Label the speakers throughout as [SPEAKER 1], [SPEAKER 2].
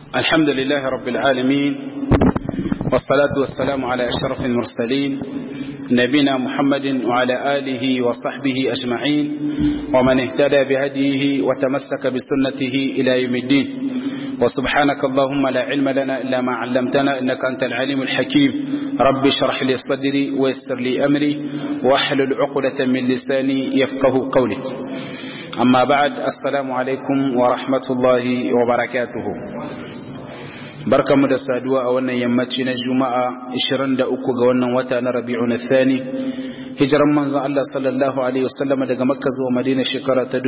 [SPEAKER 1] الحمد لله رب العالمين والصلاة والسلام على أشرف المرسلين نبينا محمد وعلى آله وصحبه أجمعين ومن اهتدى بهديه وتمسك بسنته إلى يوم الدين وسبحانك اللهم لا علم لنا إلا ما علمتنا إنك أنت العليم الحكيم رب اشرح لي صدري ويسر لي أمري واحلل عقدة من لساني يفقه قولي أما بعد السلام عليكم ورحمة الله وبركاته barkamu da saduwa a wannan yammaci na juma'a 23 ga wannan wata na rabi'un thani hijiran manzon Allah sallallahu alaihi wasallam daga makka zuwa madina shekara ta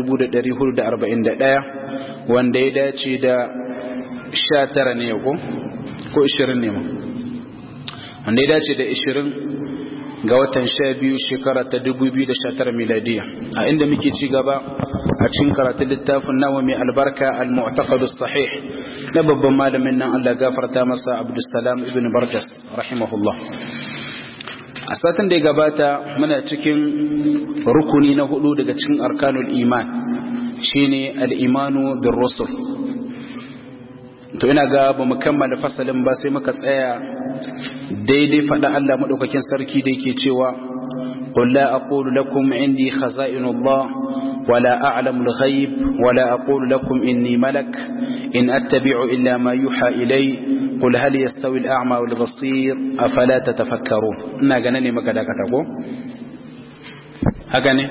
[SPEAKER 1] 1441 wanda ya dace da 19 ne ko ko 20 ne ma wanda ya dace da 20 ga watan 12 shekara ta 2019 miladiya a inda muke ci gaba a cikin karatun littafin nawa mai albarka al-mu'taqad as-sahih na babban malamin nan Allah gafarta masa Abdulsalam ibn Barjas rahimahullah a satin da ya gabata muna cikin rukuni na hudu daga cikin arkanul iman shine al-imanu bir rusul to ina ga ba mu kammala fasalin ba sai muka tsaya daidai faɗa Allah madaukakin sarki da yake cewa قل لا أقول لكم عندي خزائن الله ولا أعلم الغيب ولا أقول لكم إني ملك إن أتبع إلا ما يوحى إلي قل هل يستوي الأعمى والبصير أفلا تتفكرون إنا قناني ما كذا كتبو هكذا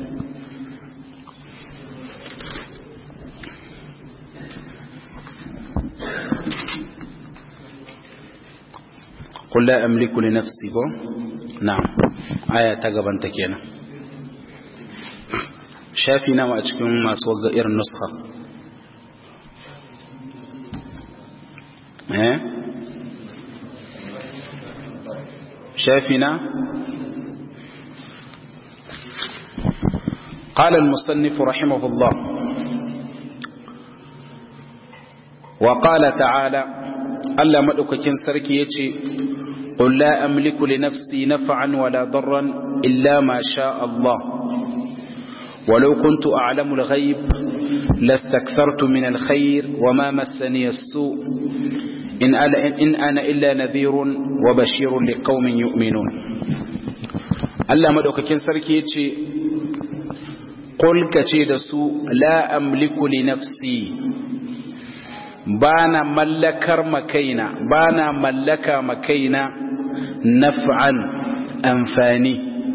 [SPEAKER 1] قل لا أملك لنفسي بو na'am aya ta gaban ta kenan shafi nawa a cikin masu wagga irin nuskha eh shafi na قال المصنف رحمه الله وقال تعالى ألا مدوككين سركي يتي قل لا أملك لنفسي نفعا ولا ضرا إلا ما شاء الله ولو كنت أعلم الغيب لاستكثرت من الخير وما مسني السوء إن أنا, إن أنا إلا نذير وبشير لقوم يؤمنون Allah madaukakin sarki yace qul kace da su la amliku li nafsi bana mallakar makaina bana mallaka makaina naf'an amfani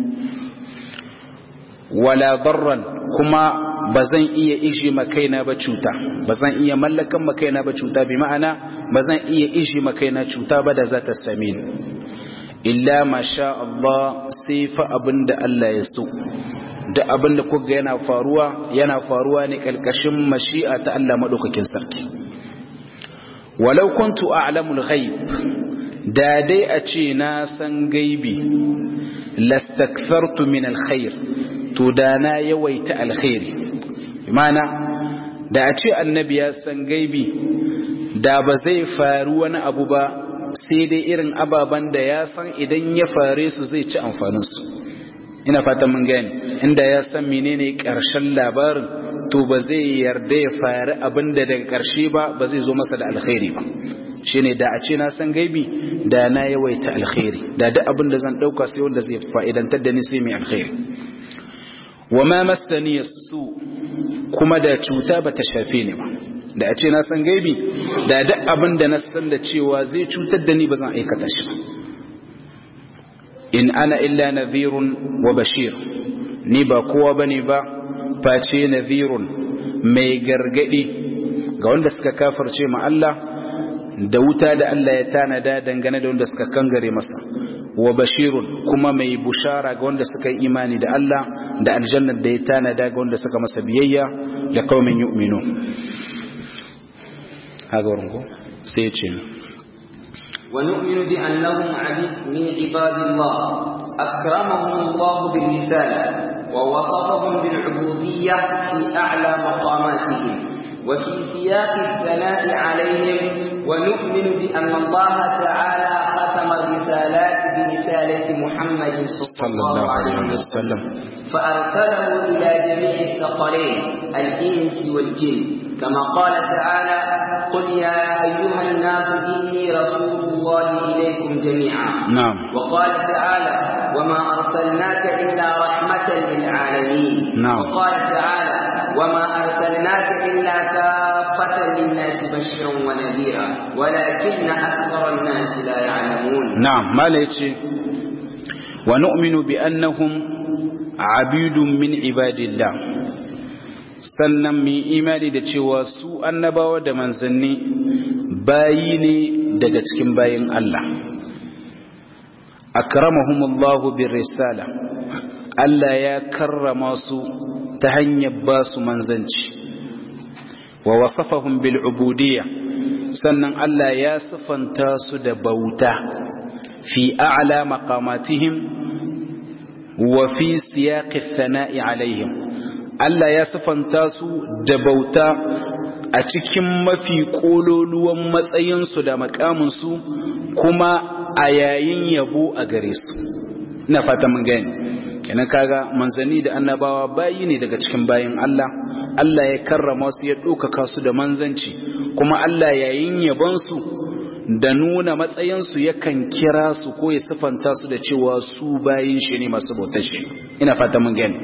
[SPEAKER 1] wala darran kuma bazan iya ishi makaina ba cuta bazan iya mallakan makaina ba cuta bi ma'ana bazan iya ishi makaina cuta ba da za ta same ni illa masha Allah sai fa abinda Allah ya so da abinda kuga yana faruwa yana faruwa ne kalkashin mashi'a ta Allah madaukakin sarki walau kuntu a'lamul ghaib da dai a ce na san gaibi lastakthartu min alkhair to da na yawaita alkhairi imana da a ce annabi ya san gaibi da ba zai faru wani abu ba sai dai irin ababen da ya san idan ya fare su zai ci amfaninsu ina fatan mun gani inda ya san menene karshen labarin to ba zai yarda ya fari abin da daga karshe ba ba zai zo masa da alkhairi ba shine da a ce na san gaibi da na yawaita alkhairi da duk abin da zan dauka sai wanda zai fa'idantar da ni sai mai alkhairi wa ma masani su kuma da cuta bata shafe ni ba da a ce na san gaibi da duk abin da na san da cewa zai cutar da ni ba zan aikata shi ba in ana illa nadhirun wa bashir ni ba kowa bane ba face nadhirun mai gargadi ga wanda suka kafirce ma Allah da wuta da Allah ya tanada dangane da wanda suka kangare masa wa bashirun kuma mai bushara ga wanda suka yi imani da Allah da aljannar da ya tanada ga wanda suka masa biyayya da qaumin yu'minu haka wurin ko sai ya ce
[SPEAKER 2] ونؤمن بأنهم عبيد من عباد الله أكرمهم الله بالرسالة ووصفهم بالعبودية في أعلى مقاماتهم وفي سياق الثناء عليهم ونؤمن بأن الله تعالى ختم الرسالات برسالة محمد صلى الله عليه وسلم فأرسله إلى جميع الثقلين الإنس والجن كما قال تعالى قل يا أيها الناس إني رسول الله إليكم جميعا
[SPEAKER 1] نعم
[SPEAKER 2] وقال تعالى وما أرسلناك إلا رحمة للعالمين
[SPEAKER 1] نعم.
[SPEAKER 2] وقال تعالى وما أرسلناك إلا كافة للناس بشرا ونذيرا ولكن أكثر الناس لا يعلمون
[SPEAKER 1] نعم ما ليتي ونؤمن بأنهم عبيد من عباد الله sannan mu imani da cewa su annabawa da manzanni bayi ne daga cikin bayin Allah akramahumullahu bir risala Allah ya karrama su ta hanyar ba su manzanci wa wasafahum bil ubudiyya sannan Allah ya sifanta su da bauta fi a'la maqamatihim wa fi siyaqi thana'i alaihim Allah ya sifanta su da bauta a cikin mafi kololuwan matsayinsu da makaminsu kuma a yayin yabo a gare su ina fata mun gani kenan kaga manzanni da annabawa bayi ne daga cikin bayin Allah Allah ya karrama su ya ɗaukaka su da manzanci kuma Allah yayin yabonsu da nuna matsayinsu yakan kira su ko ya sifanta su da cewa su bayin shi ne masu bautar shi ina fata mun gani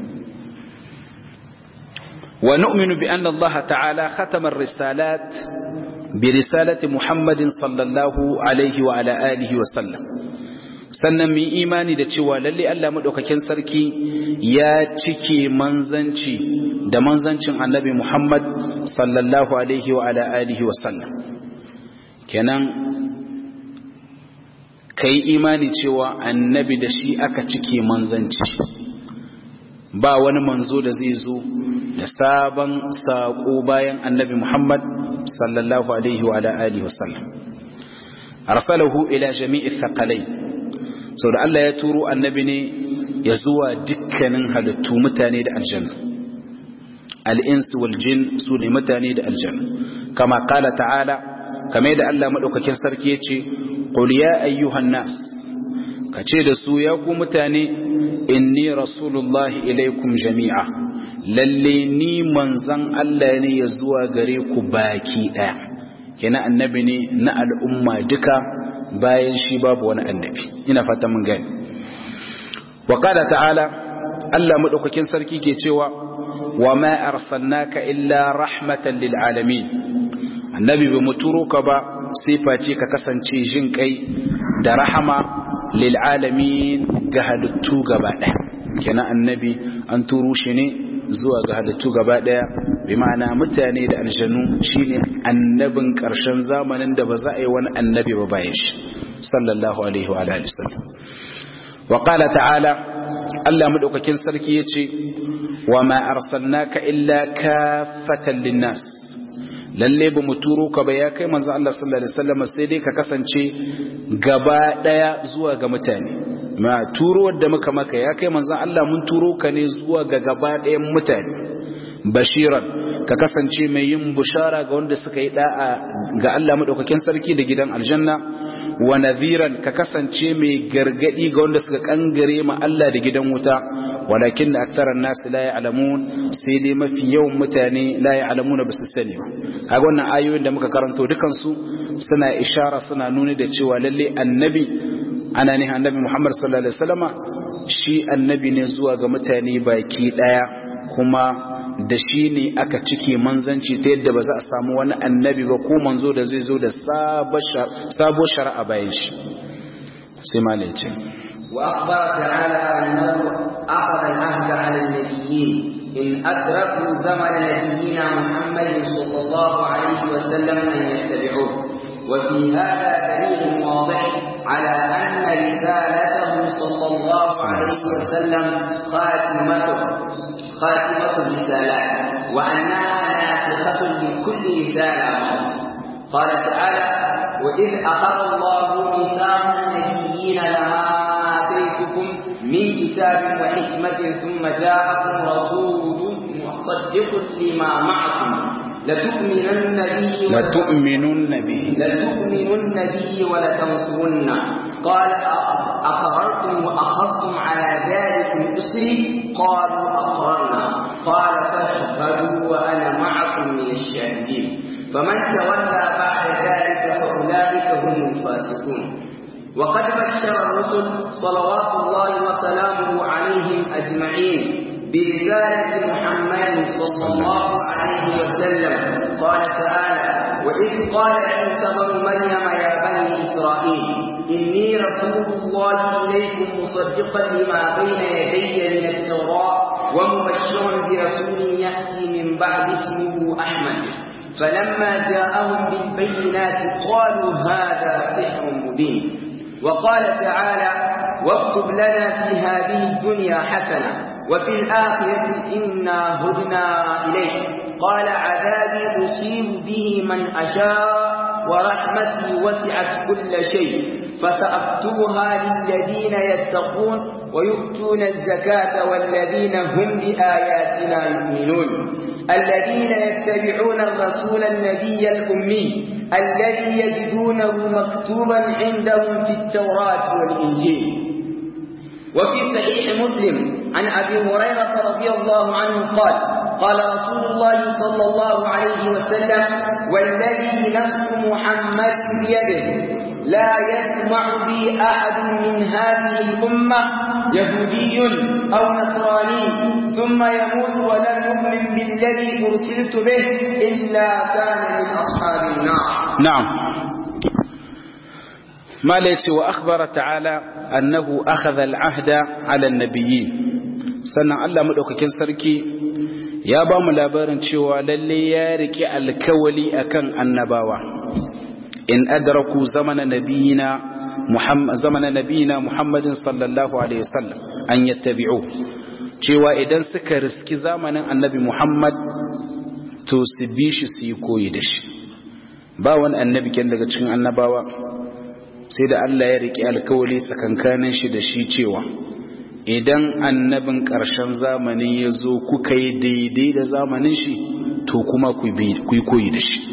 [SPEAKER 1] wa nu'minu bi anna Allah ta'ala khatama ar-risalat bi risalati Muhammadin sallallahu alaihi wa ala alihi wa sallam sannan mu imani da cewa lalle Allah madaukakin sarki ya cike manzanci da manzancin Annabi Muhammad sallallahu alaihi wa ala alihi wa sallam kenan kai imani cewa annabi da shi aka cike manzanci ba wani manzo da zai zo da sabon saƙo bayan annabi Muhammad sallallahu alaihi wa alihi wasallam arsalahu ila jami'i thaqalai so da Allah ya turo annabi ne ya zuwa dukkanin halittu mutane da aljanna al-ins wal jin su ne mutane da aljanna kama qala ta'ala kame da Allah madaukakin sarki yace qul ya ayyuhan nas kace da su ya ku mutane inni rasulullahi ilaikum jami'a lalle ni manzan Allah ne ya zuwa gare ku baki daya kina annabi ne na al'umma duka bayan shi babu wani annabi ina fata mun gani wa qala ta'ala Allah madaukakin sarki ke cewa wa ma arsalnaka illa rahmatan lil alamin annabi ba mu turo ka ba sai face ka kasance jin kai da rahama lil alamin ga halittu gaba daya kenan annabi an turo shi ne zuwa ga halittu gaba daya bi ma'ana mutane da aljanu shine annabin karshen zamanin da ba za a yi wani annabi ba bayan shi sallallahu alaihi wa alihi wasallam wa qala ta'ala Allah madaukakin sarki yace wa ma arsalnaka illa kaffatan linnas lalle ba mu turo ka ba ya kai manzo Allah sallallahu alaihi wasallam sai dai ka kasance gaba daya zuwa ga mutane ma turo da muka maka ya kai manzo Allah mun turo ka ne zuwa ga gaba dayan mutane bashiran ka kasance mai yin bushara ga wanda suka yi da'a ga Allah madaukakin sarki da gidan aljanna wa nadhiran ka kasance mai gargadi ga wanda suka kangare ma Allah da gidan wuta walakin da aktaran nasu la ya'lamun sai dai mafi yawan mutane la ya'lamuna ba su sani ba kaga wannan ayoyin da muka karanto dukan su suna ishara suna nuni da cewa lalle annabi ana ne annabi Muhammad sallallahu alaihi wasallama shi annabi ne zuwa ga mutane baki daya kuma da shi ne aka cike manzanci ta yadda ba za a samu wani annabi ba ko manzo da zai zo da sabo shari'a bayan shi sai malai ce
[SPEAKER 2] وأخبر تعالى أنه أخذ العهد على النبيين إن أدركوا زمن نبينا محمد صلى الله عليه وسلم أن يتبعوه وفي هذا دليل واضح على أن رسالته صلى الله عليه وسلم خاتمته خاتمة الرسالات وأنها ناسخة لكل رسالة مضت قال تعالى وإذ أخذ الله ميثاق النبيين لما آتيتكم من كتاب وحكمة ثم جاءكم رسول مصدق لما معكم لتؤمنن به
[SPEAKER 1] لتؤمنن به
[SPEAKER 2] لتؤمنن به ولتنصرن قال أقررتم وأخذتم على ذلك إصري قالوا أقررنا قال فاشهدوا وأنا معكم من الشاهدين فمن تولى بعد ذلك فأولئك هم الفاسقون وقد بشر الرسل صلوات الله وسلامه عليهم أجمعين برسالة محمد صلى الله عليه وسلم قال تعالى وإذ قال عيسى بن مريم يا بني إسرائيل إني رسول الله إليكم مصدقا لما بين يدي من التوراة ومبشرا برسول يأتي من بعد اسمه أحمد فلما جاءهم بالبينات قالوا هذا سحر مبين وقال تعالى واكتب لنا في هذه الدنيا حسنة وفي الآخرة إنا هدنا إليه قال عذابي أصيب به من أشاء ورحمتي وسعت كل شيء فسأكتبها للذين يتقون ويؤتون الزكاة والذين هم بآياتنا يؤمنون الذين يتبعون الرسول النبي الأمي الذي يجدونه مكتوبا عندهم في التوراة والإنجيل وفي صحيح مسلم عن أبي هريرة رضي الله عنه قال قال رسول الله صلى الله عليه وسلم والذي نفس محمد بيده لا يسمع بي أحد من هذه الأمة يهودي أو نصراني ثم يموت ولم يؤمن بالذي أرسلت به إلا كان من أصحاب النار
[SPEAKER 1] نعم ما ليس وأخبر تعالى أنه أخذ العهد على النبيين sannan Allah maɗaukakin sarki ya ba mu labarin cewa lalle ya riƙe alkawali akan annabawa in adraku zamana nabiyina muhammad zamana nabiyina muhammadin sallallahu alaihi wasallam an yattabi'u cewa idan suka riski zamanin annabi muhammad to su bi shi su yi koyi da shi ba wani annabi ken daga cikin annabawa sai da Allah ya riƙe alkawali tsakankanin shi da shi cewa idan annabin ƙarshen zamani ya zo kuka yi daidai da zamanin shi to kuma ku yi koyi da shi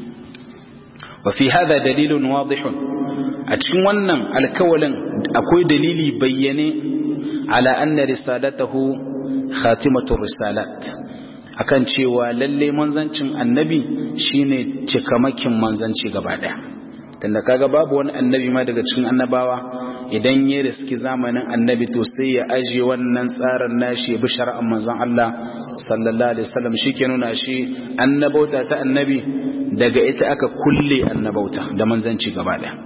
[SPEAKER 1] wafi hada dalilin wadihun a cikin wannan alkawalin akwai dalili bayyane ala anna risalatahu khatimatul risalat akan cewa lalle manzancin annabi shine cikamakin manzanci gaba daya tunda kaga babu wani annabi ma daga cikin annabawa idan ya riski zamanin annabi to sai ya aje wannan tsarin nashi ya bi shari'ar manzon Allah sallallahu alaihi wasallam shike nuna shi annabauta ta annabi daga ita aka kulle annabauta da manzanci gaba daya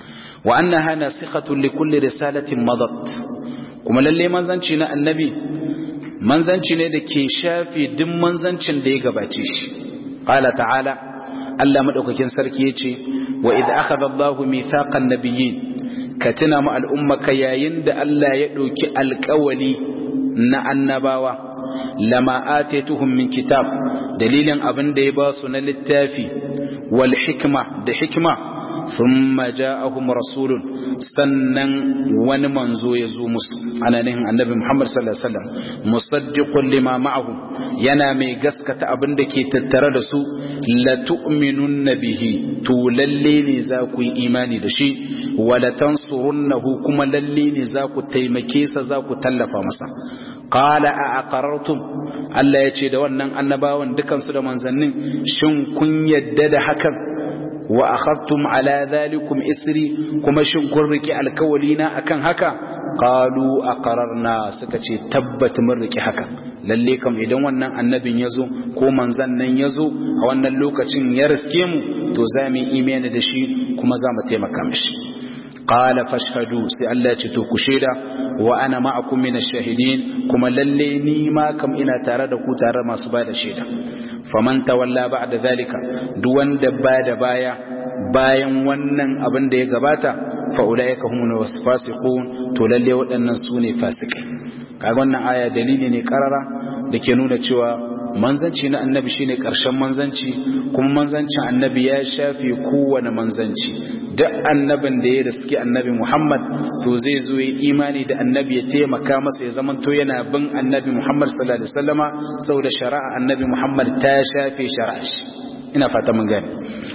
[SPEAKER 1] wa annaha nasikhatun li kulli risalatin madat kuma lalle manzanci na annabi manzanci ne da ke shafi duk manzancin da ya gabace shi qala ta'ala Allah madaukakin sarki yace wa idh akhadha Allahu mithaqan nabiyyin ka tuna mu al'ummaka yayin da Allah ya ɗauki alƙawali na annabawa lama atetuhum min kitab dalilin abin da ya ba su na littafi wal hikma da hikma thumma ja'ahum rasulun sannan wani manzo ya zo musu ana nihin annabi Muhammad sallallahu alaihi wasallam musaddiqun lima ma'ahum yana mai gaskata abin da ke tattare da su la tu'minunna bihi to lalle ne za ku yi imani da shi wala tansurunnahu kuma lalle ne za ku taimake sa za ku tallafa masa qala a aqarartum Allah ya ce da wannan annabawan dukansu da manzannin shin kun yadda da hakan wa akhadtum ala dhalikum isri kuma shin kun riki alkawalina akan haka qalu aqararna suka ce tabbat mun riki haka lalle kam idan wannan annabin yazo ko manzan nan yazo a wannan lokacin ya riske mu to za mu imani da shi kuma za mu taimaka mishi qala fashhadu sai Allah ya ce to ku shaida wa ana ma'akum min ash-shahidin kuma lalle ni ma kam ina tare da ku tare masu bada shaida faman tawalla ba'da zalika duk wanda bada baya bayan wannan abin da ya gabata fa ulaika humul fasiqun to lalle waɗannan su ne fasikai kaga wannan aya dalili ne karara da ke nuna cewa manzanci na annabi shine karshen manzanci kuma manzancin annabi ya shafe kowane manzanci duk annabin da ya riski annabi Muhammad to zai zo yi imani da annabi ya taimaka masa ya zama to yana bin annabi Muhammad sallallahu alaihi wasallama saboda shari'a annabi Muhammad ta shafe shari'a shi ina fata mun gane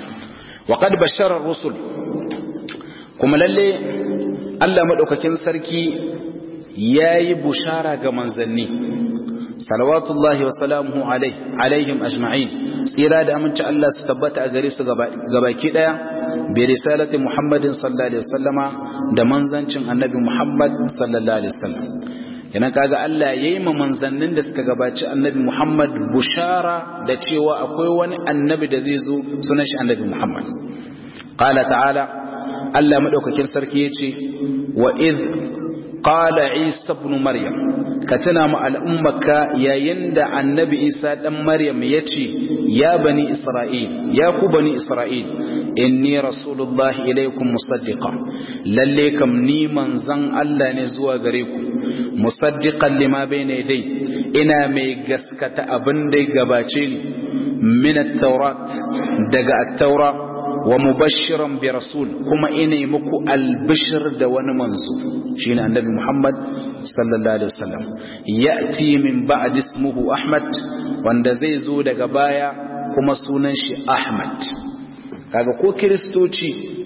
[SPEAKER 1] wa qad bashara rusul kuma lalle Allah madaukakin sarki yayi bushara ga manzanni salawatullahi wa salamuhu alaihim ajma'in tsira da aminci Allah su tabbata a gare su gabaki daya bi risalati Muhammadin sallallahu alaihi wasallama da manzancin annabi Muhammad sallallahu alaihi wasallam yana kaga Allah yayi ma manzannin da suka gabaci annabi Muhammad bushara da cewa akwai wani annabi da zai zo sunan shi annabi Muhammad qala ta'ala Allah madaukakin sarki yace wa id qala Isa ibn Maryam ka tuna mu al'ummaka yayin da annabi Isa dan Maryam yace ya bani Isra'il ya ku bani Isra'il inni rasulullahi ilaikum musaddiqa lalle kam ni manzan Allah ne zuwa gare ku musaddiqan lima bayna yadai ina mai gaskata abin da gabace ni min at-taurat daga at-taura wa mubashiran bi rasul kuma ina muku albishir da wani manzo shine annabi Muhammad sallallahu alaihi wasallam ya'ti min ba'd ismuhu Ahmad wanda zai zo daga baya kuma sunan shi Ahmad kaga ko kristoci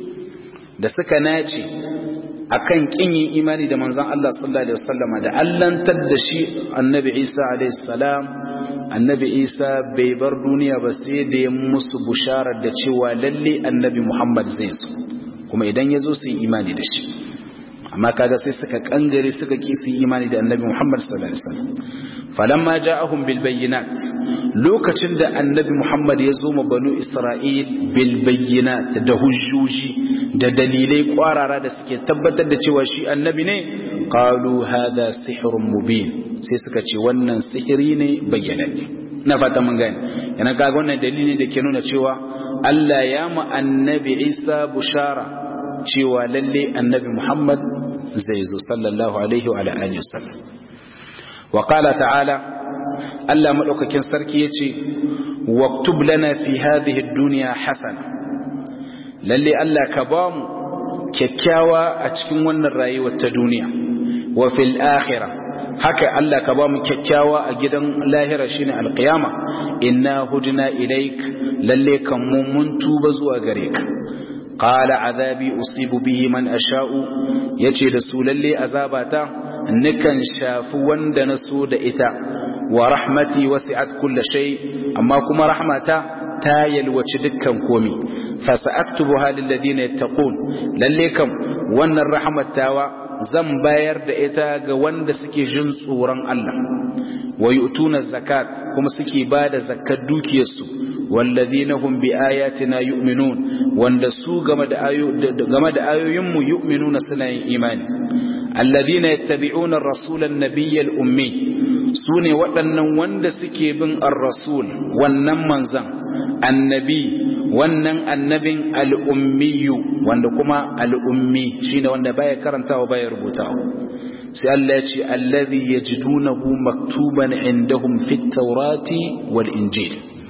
[SPEAKER 1] da suka nace akan kin yin imani da manzon Allah sallallahu alaihi wasallam da allantar da shi annabi Isa alaihi salam annabi Isa bai bar duniya ba sai da ya musu busharar da cewa lalle annabi Muhammad zai zo kuma idan ya zo su yi imani da shi amma kaga sai suka kangare suka ki su yi imani da annabi Muhammad sallallahu alaihi wasallam falamma ja'ahum bil bayyinat lokacin da annabi Muhammad ya zo ma banu Isra'il bil bayyinat da hujjoji da dalilai kwarara da suke tabbatar da cewa shi annabi ne qalu hadha sihrun mubin sai suka ce wannan sihiri ne bayyananne na fata mun gane yana kaga wannan dalili da ke nuna cewa Allah ya mu annabi Isa bushara cewa lalle annabi Muhammad zai zo sallallahu alaihi wa alihi wasallam wa qala ta'ala Allah madaukakin sarki yace waktub lana fi hadhihi ad-dunya hasana lalle Allah ka ba mu kyakkyawa a cikin wannan rayuwar ta duniya wa fil akhirah haka Allah ka ba mu kyakkyawa a gidan lahira shine alqiyama inna hudna ilaik lalle kan mu mun tuba zuwa gare ka qala azabi usibu bihi man asha'u yace da su lalle azabata nikan shafi wanda na so da ita wa rahmati wasi'at kulli shay amma kuma rahmata ta yalwaci dukkan komi fasa'aktubuha lil ladina yattaqun lalle kam wannan rahmatawa zan bayar da ita ga wanda suke jin tsoron Allah wa yu'tuna zakat kuma suke bada zakat dukiyarsu walladhina hum bi ayatina yu'minun wanda su game da ayo game da ayoyin mu yu'minuna suna yin imani alladhina yattabi'una ar-rasula an-nabiyya al-ummi sune waɗannan wanda suke bin ar-rasul wannan manzan annabi wannan annabin al'ummiyu wanda kuma al'ummi shine wanda baya karantawa baya rubutawa sai Allah ya ce allazi yajidunahu maktuban indahum fit tawrati wal injil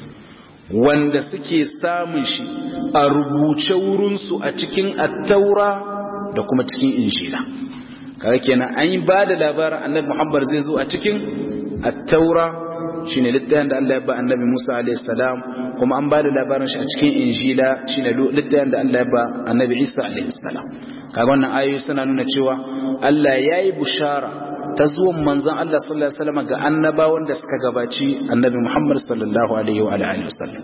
[SPEAKER 1] wanda suke samun shi a rubuce wurinsu a cikin at-taura da kuma cikin injila kaga kenan an yi ba da labarin annabi Muhammad zai zo a cikin at-taura shine littafin da Allah ya ba annabi Musa alayhi salam kuma an ba da labarin shi a cikin injila shine littafin da Allah ya ba annabi Isa alayhi salam kaga wannan ayoyi suna nuna cewa Allah yayi bushara ta zuwan manzon Allah sallallahu alaihi wasallam ga annabawan da suka gabaci annabi Muhammad sallallahu alaihi wa alihi wasallam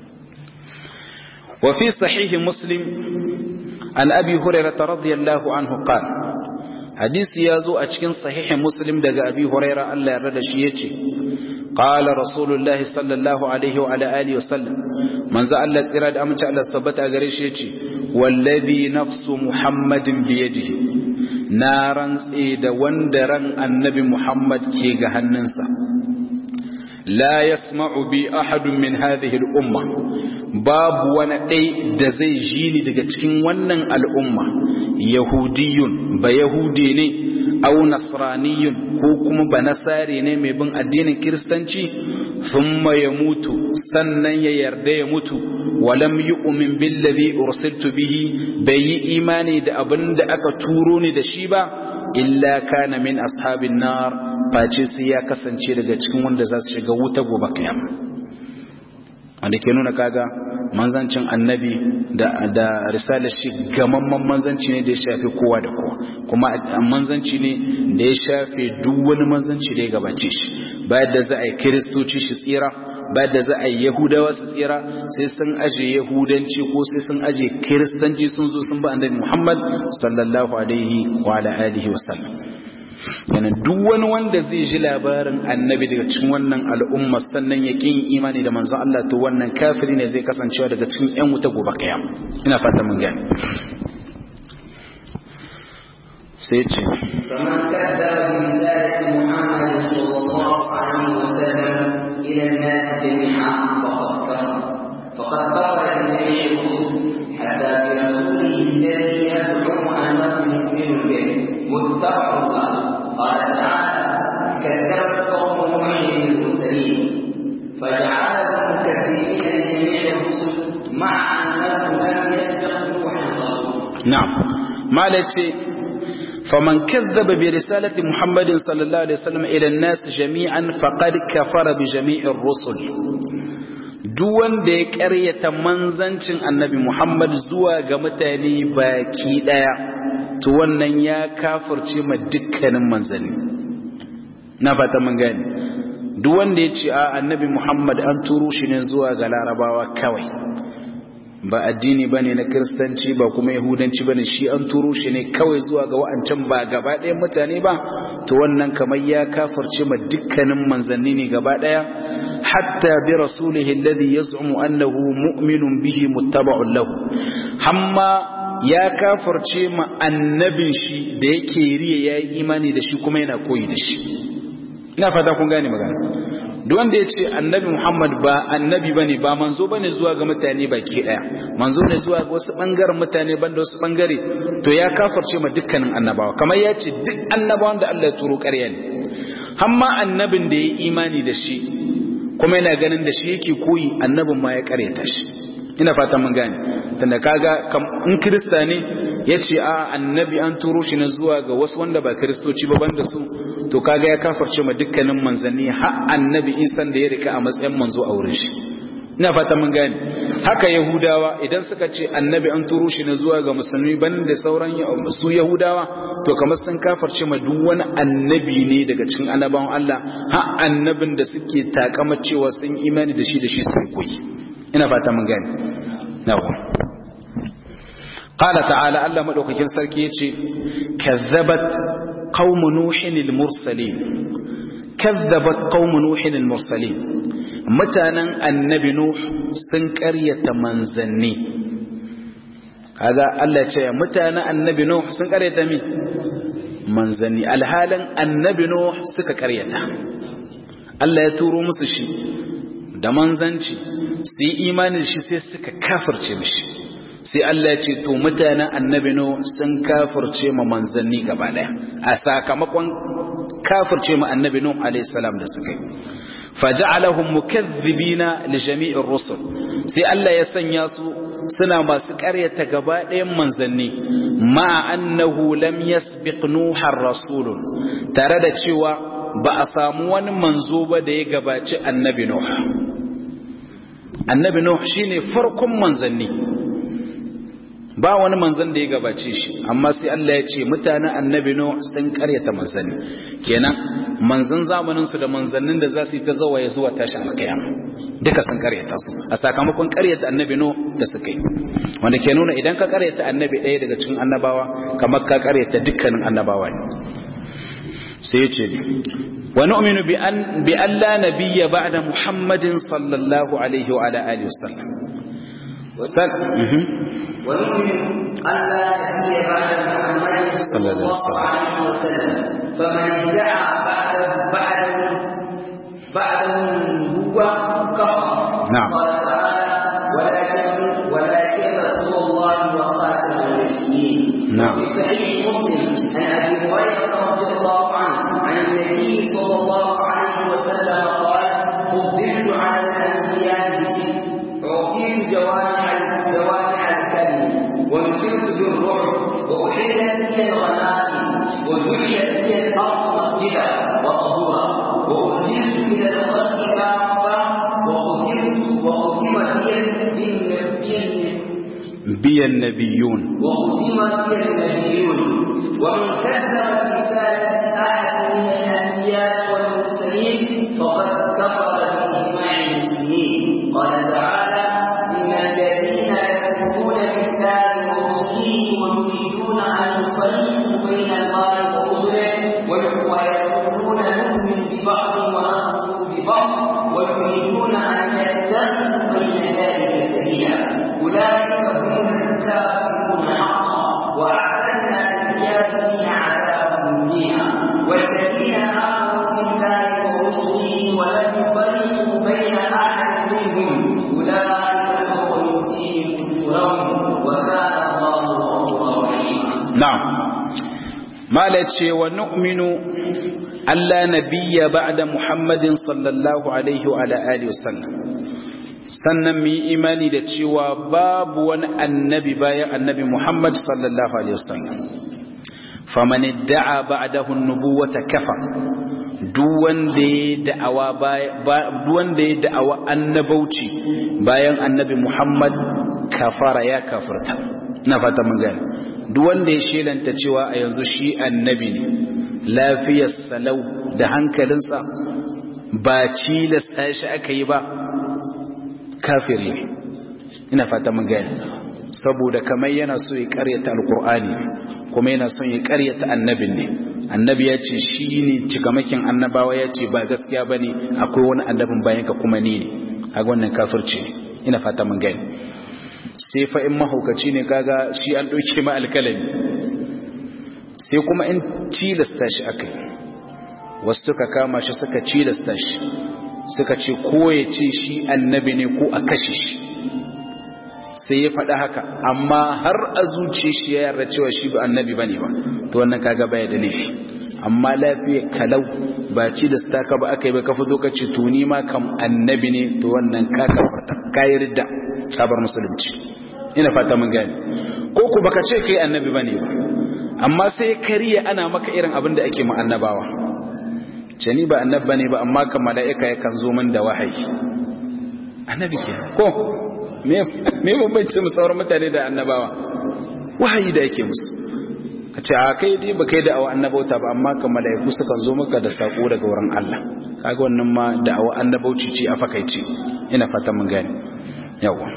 [SPEAKER 1] wa fi sahih muslim an abi hurairah radiyallahu anhu qala hadisi ya zo a cikin sahihin muslim daga abi huraira Allah ya rada shi yace qala rasulullah sallallahu alaihi wa ala alihi wasallam manzo Allah tsira da amince Allah tabbata gare shi yace wallazi nafsu muhammadin bi yadihi na rantse da wanda ran annabi muhammad ke ga hannunsa la yasma'u bi ahadun min hadhihi al-umma babu wani ɗai da zai ji ni daga cikin wannan al'umma yahudiyun ba yahudi ne au nasraniyun ko kuma ba nasari ne mai bin addinin kiristanci thumma ya mutu sannan ya yarda ya mutu walam yu'min billazi ursiltu bihi bai yi imani da abin da aka turo ni da shi ba illa kana min ashabin nar face sai ya kasance daga cikin wanda za su shiga wuta gobe kiyama wanda ke nuna kaga manzancin annabi da da risalar shi gamamman manzanci ne da ya shafi kowa da kowa kuma manzanci ne da ya shafe duk wani manzanci da ya gabace shi bayan da za a yi kiristoci shi tsira bayan da za a yi yahudawa su tsira sai sun aje yahudanci ko sai sun aje kiristanci sun zo sun ba annabi muhammad sallallahu alaihi wa ala alihi wa sallam yana duk wani wanda zai ji labarin annabi daga cikin wannan al'umma sannan ya kin imani da manzon Allah to wannan kafiri ne zai kasancewa daga cikin ƴan wuta gobe kiyama ina fata mun gane sai ce
[SPEAKER 2] فمن كذب برسالة محمد صلى الله عليه وسلم إلى الناس جميعا فقد كفر فقد كفر بجميع الرسل حتى برسوله الذي يزعم أنه مؤمن به متبع الله قال تعالى كذبت قوم نوح المرسلين فجعلهم مكذبين لجميع الرسل مع أنه لم يسبق نوحا قبله
[SPEAKER 1] na'am malace faman kazzaba bi risalati muhammadin sallallahu alaihi wasallam ila an-nas jami'an faqad kafara bi jami'ir rusul duk wanda ya ƙaryata manzancin annabi muhammad zuwa ga mutane baki daya to wannan ya kafirce ma dukkanin manzanni na fata mun gani duk wanda ya ce a annabi muhammad an turo shi ne zuwa ga larabawa kawai ba addini bane na kristanci ba kuma yahudanci bane shi an turo shi ne kawai zuwa ga wa'ancan ba gaba ɗayan mutane ba to wannan kamar ya kafirce ma dukkanin manzanni ne gaba ɗaya hatta bi rasulihi alladhi yaz'umu annahu mu'minun bihi muttaba'un lahu hamma ya kafirce ma annabin shi da yake riya yayi imani da shi kuma yana koyi da shi ina fata kun gane magana duk wanda ya ce annabi Muhammad ba annabi bane ba manzo bane zuwa ga mutane baki daya manzo ne zuwa ga wasu bangaren mutane banda wasu bangare to ya kafarce ma dukkanin annabawa kamar ya ce duk annabawan da Allah ya turo ƙarya ne hamma annabin da ya imani da shi kuma yana ganin da shi yake koyi annabin ma ya ƙaryata shi ina fata mun gane tunda kaga in kirista ne ya ce a annabi an turo shi na zuwa ga wasu wanda ba kiristoci ba banda su to kaga ya kafarce ma dukkanin manzanni har annabi isan da ya rika a matsayin manzo a wurin shi ina fata mun gane haka yahudawa idan suka ce annabi an turo shi na zuwa ga musulmi banda sauran su yahudawa to kamar sun kafarce ma duk wani annabi ne daga cikin annabawan Allah har annabin da suke takama cewa sun imani da shi da shi sun koyi ina fata mun gane nawa قال تعالى الله مدوكين سركي يجي كذبت قوم نوح المرسلين كذبت قوم نوح المرسلين متانا النبي نوح سن قريه منزني هذا الله يجي متانا النبي نوح سن قريه مين منزني الحالا النبي نوح suka قريتا Allah ya turo musu shi da manzanci su yi imanin shi sai suka kafirce mishi sai Allah ya ce to mutanen annabi no sun kafirce ma manzanni gaba daya a sakamakon kafirce ma annabi no alayhi salam da suka yi faja'alahum mukaththibina li jami'ir rusul sai Allah ya sanya su suna masu ƙaryata gaba ɗayan manzanni ma annahu lam yasbiq nuhar rasulun tare da cewa ba a samu wani manzo ba da ya gabaci annabi nuh annabi nuh shine farkon manzanni ba wani manzan da ya gabace shi amma sai Allah ya ce mutanen annabi no sun karyata manzanni kenan manzan zamanin su da manzannin da za su yi ta zawa ya zuwa tashi alkiyama duka sun karyata su a sakamakon karyata annabi no da suka yi wanda ke nuna idan ka karyata annabi ɗaya daga cikin annabawa kamar ka karyata dukkanin annabawa ne sai ya ce wa nu'minu bi an bi alla nabiyya ba'da muhammadin sallallahu alaihi wa ala alihi wasallam
[SPEAKER 2] ونؤمن أن لا نبي بعد محمد صلى الله عليه وسلم فمن ادعى بعد بعده بعده هو كفر
[SPEAKER 1] نعم
[SPEAKER 2] قال تعالى ولكن ولكن رسول الله وخاتم النبيين
[SPEAKER 1] نعم.
[SPEAKER 2] في صحيح مسلم عن ابي هريره رضي الله عنه عن النبي صلى الله عليه وسلم قال فضلت على الانبياء بست اعطيت جوامع جوامع الكلم ونصرت بالرعب واحلت لي الغنائم وجعلت لي الارض مسجدا وطهورا وارسلت الى الخلق كافه وختمت وختم بي بالنبي
[SPEAKER 1] biyan nabiyun
[SPEAKER 2] وختم بي النبيون ومن كذب رسالة أحد من الأنبياء والمرسلين المرسلين فقد كفر بإجماع المسلمين قال تعالى إن الذين يكفرون بالله ورسله ويريدون أن يفرقوا بين الله ورسله ويقولون نؤمن ببعض ونكفر ببعض ويريدون أن يتخذوا بين ذلك سبيلا أولئك هم الكافرون حقا وأعتدنا للكافرين عذابا مهينا والذين آمنوا بالله ورسله ولم يفرقوا بين أحد منهم أولئك سوف يؤتيهم أجورهم وكان الله غفورا رحيما
[SPEAKER 1] na'am mala ce wa nu'minu alla nabiyya ba'da muhammadin sallallahu alaihi wa ala alihi wasallam sannan mu yi imani da cewa babu wani annabi bayan annabi muhammad sallallahu alaihi wasallam faman idda'a ba'dahu an-nubuwata kafa duk wanda ya da'awa duk wanda ya da'awa annabauci bayan annabi muhammad kafara ya kafirta na fata mun gane duk wanda ya shelanta cewa a yanzu shi annabi ne lafiyar salau da hankalinsa ba cilasta shi aka yi ba kafiri ne ina fata mun gani saboda kamar yana so ya karyata alkur'ani kuma yana son ya karyata annabin ne annabi ya ce shi ne cikamakin annabawa ya ce ba gaskiya ba ne akwai wani annabin bayan ka kuma ni ne a wannan kafirci ne ina fata mun gani sai fa in mahaukaci ne kaga shi an ɗauke ma alkalami sai kuma in cilasta shi aka yi wasu suka kama shi suka cilasta shi suka ce ko ya ce shi annabi ne ko a kashe shi sai ya faɗa haka amma har a zuce shi ya yarda cewa shi ba annabi ba ne ba to wannan kaga baya da laifi amma lafiya kalau ba ci da staka ba aka yi ba ka fito ka ce tuni ma kam annabi ne to wannan ka kafarta ka yi ridda ka bar musulunci ina fata mun gane ko ku baka ce kai annabi bane ba amma sai kariya ana maka irin abin da ake ma annabawa ce ni ba annabi bane ba amma kan mala'ika yakan zo min da wahayi annabi ke ko me me bambanci mu sauran mutane da annabawa wahayi da yake musu ka ce a kai dai ba kai da awa annabauta ba amma kan mala'iku sukan zo maka da sako daga wurin Allah kaga wannan ma da awa annabauci ce a fakaice ina fata mun gane yawa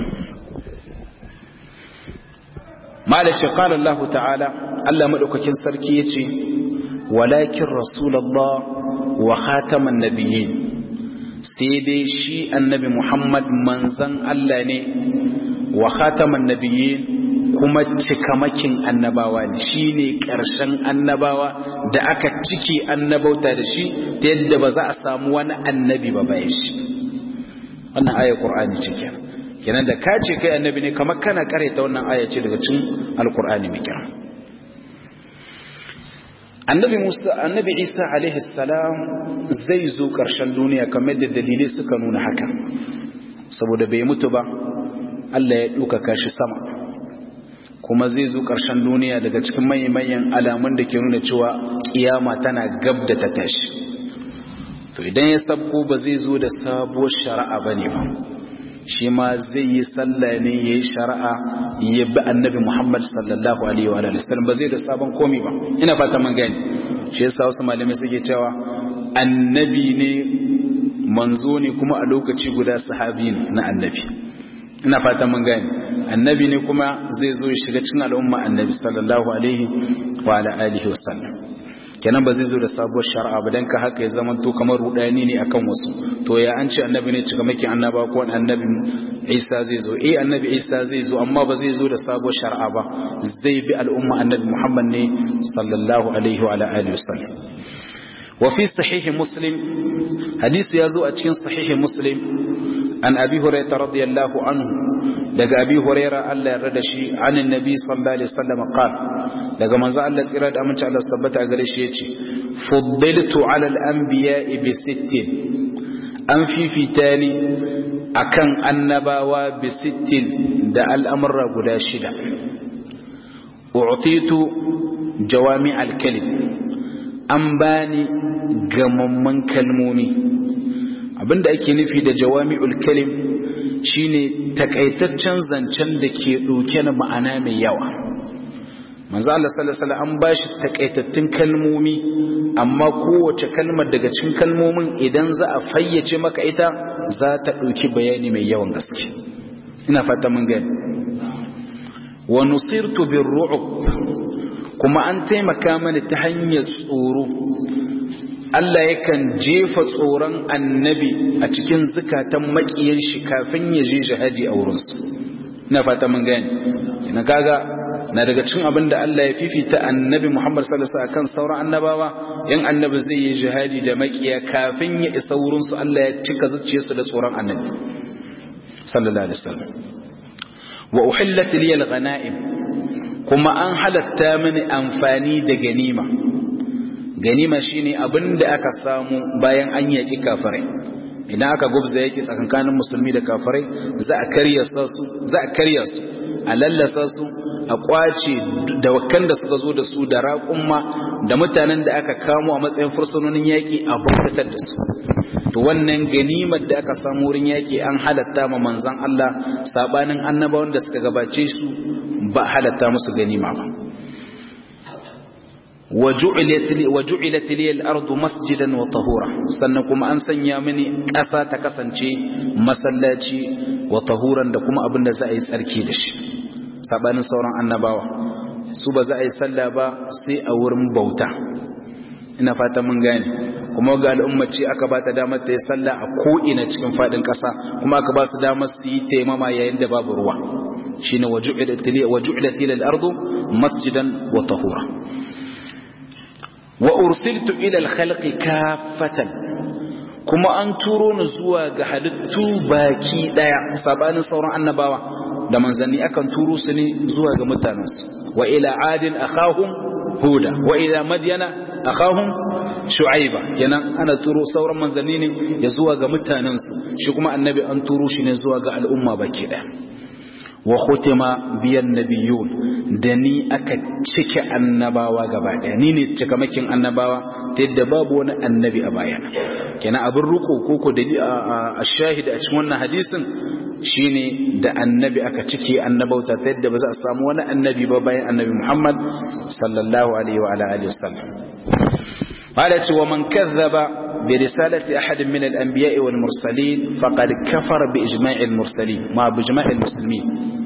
[SPEAKER 1] malace qala Allah ta'ala Allah madaukakin sarki yace walakin rasulullah wa khataman nabiyyin sai dai shi annabi Muhammad manzan Allah ne wa khataman nabiyyin kuma cikamakin annabawa ne shine ƙarshen annabawa da aka ciki annabauta da shi ta yadda ba za a samu wani annabi ba bayan shi wannan ayar Qur'ani ce kenan kenan da ka ce kai annabi ne kamar kana karanta wannan aya ce daga cikin alkur'ani mai kira annabi musa annabi isa alaihi salam zai zo karshen duniya kamar da dalilai suka nuna haka saboda bai mutu ba Allah ya ɗaukaka shi sama kuma zai zo karshen duniya daga cikin manyan alamun da ke nuna cewa kiyama tana gab da ta tashi to idan ya sabko ba zai zo da sabuwar shari'a bane ba shi ma zai yi sallah ne ya yi shari'a ya bi annabi Muhammad sallallahu alaihi wa sallam ba zai da sabon komi ba ina fata mun gani shi yasa wasu malamai suke cewa annabi ne manzo ne kuma a lokaci guda sahabi ne na annabi ina fata mun gani annabi ne kuma zai zo ya shiga cikin al'umma annabi sallallahu alaihi wa alihi wa sallam kenan ba zai zo da sabuwar shari'a ba dan ka haka ya zama to kamar rudani ne akan wasu to ya an ce annabi ne cika maki annaba ko annabi Isa zai zo eh annabi Isa zai zo amma ba zai zo da sabuwar shari'a ba zai bi al'umma annabi Muhammad ne sallallahu alaihi wa alihi wasallam wa fi sahih muslim hadisi ya zo a cikin sahih muslim an abi hurairah radiyallahu anhu daga abi hurairah Allah ya rada shi anin nabi sallallahu alaihi wasallam qala daga manzo Allah tsira da aminci Allah tabbata gare shi yace fuddiltu ala al-anbiya'i bi sittin an fifita ni akan annabawa bi sittin da al'amurra guda shida u'titu jawami al-kalim an bani gamamman kalmomi abinda ake nufi da jawami'ul kalim shine takaitaccen zancen da ke ɗauke da ma'ana mai yawa manzo Allah sallallahu alaihi wasallam an bashi takaitattun kalmomi amma kowace kalmar daga cikin kalmomin idan za a fayyace maka ita za ta dauki bayani mai yawan gaske ina fata mun gani wa nusirtu birru'b kuma an taimaka mani ta hanyar tsoro Allah yakan jefa tsoron annabi a cikin zukatan makiyan shi kafin ya je jihadi a wurinsu ina fata mun gani kina kaga na daga cikin abin da Allah ya fifita annabi Muhammad sallallahu alaihi wasallam akan sauran annabawa yan annabi zai yi jihadi da makiya kafin ya isa wurinsu Allah ya cika zuciyarsu da tsoron annabi sallallahu alaihi wasallam wa uhillat li al-ghanaim kuma an halatta mini amfani da ganima ganima shine abinda aka samu bayan an yaki kafirai idan aka gubza yake tsakankanin musulmi da kafirai za a karya su za a karya su a lallasa su a kwace da wakan da suka zo da su da raƙumma da mutanen da aka kamo a matsayin fursunonin yaƙi a bautatar da su to wannan ganimar da aka samu wurin yaƙi an halatta ma manzon Allah sabanin annabawan da suka gabace su ba halatta musu ganima ba وجعلت لي الأرض مسجدا وطهورا sannan kuma an sanya mini ƙasa ta kasance masallaci wa tahuran da kuma abin da za a yi tsarki da shi sabanin sauran annabawa su ba za a yi sallah ba sai a wurin bauta ina fata mun gane kuma ga al'ummaci aka ba ta damar ta yi sallah a ko'ina cikin faɗin ƙasa kuma aka ba su damar su yi taimama yayin da babu ruwa shine waju'ilat lil ardu masjidan wa tahura wa ursiltu ila al-khalqi kaffatan kuma an turo ni zuwa ga halittu baki daya sabanin sauran annabawa da manzanni akan turo su ne zuwa ga mutanensu wa ila adin akhahum huda wa ila madyana akhahum shu'aiba kenan ana turo sauran manzanni ne ya zuwa ga mutanensu shi kuma annabi an turo shi ne zuwa ga al'umma baki daya wa khutima biyan nabiyun da ni aka cike annabawa gaba daya ni ne cikamakin annabawa ta yadda babu wani annabi a bayana kenan abin ruko koko da a shahida a cikin wannan hadisin shine da annabi aka cike annabauta ta yadda ba za a samu wani annabi ba bayan annabi Muhammad sallallahu alaihi wa alihi wasallam قالت ومن كذب برسالة أحد من الأنبياء والمرسلين فقد كفر بإجماع المرسلين ما بإجماع المسلمين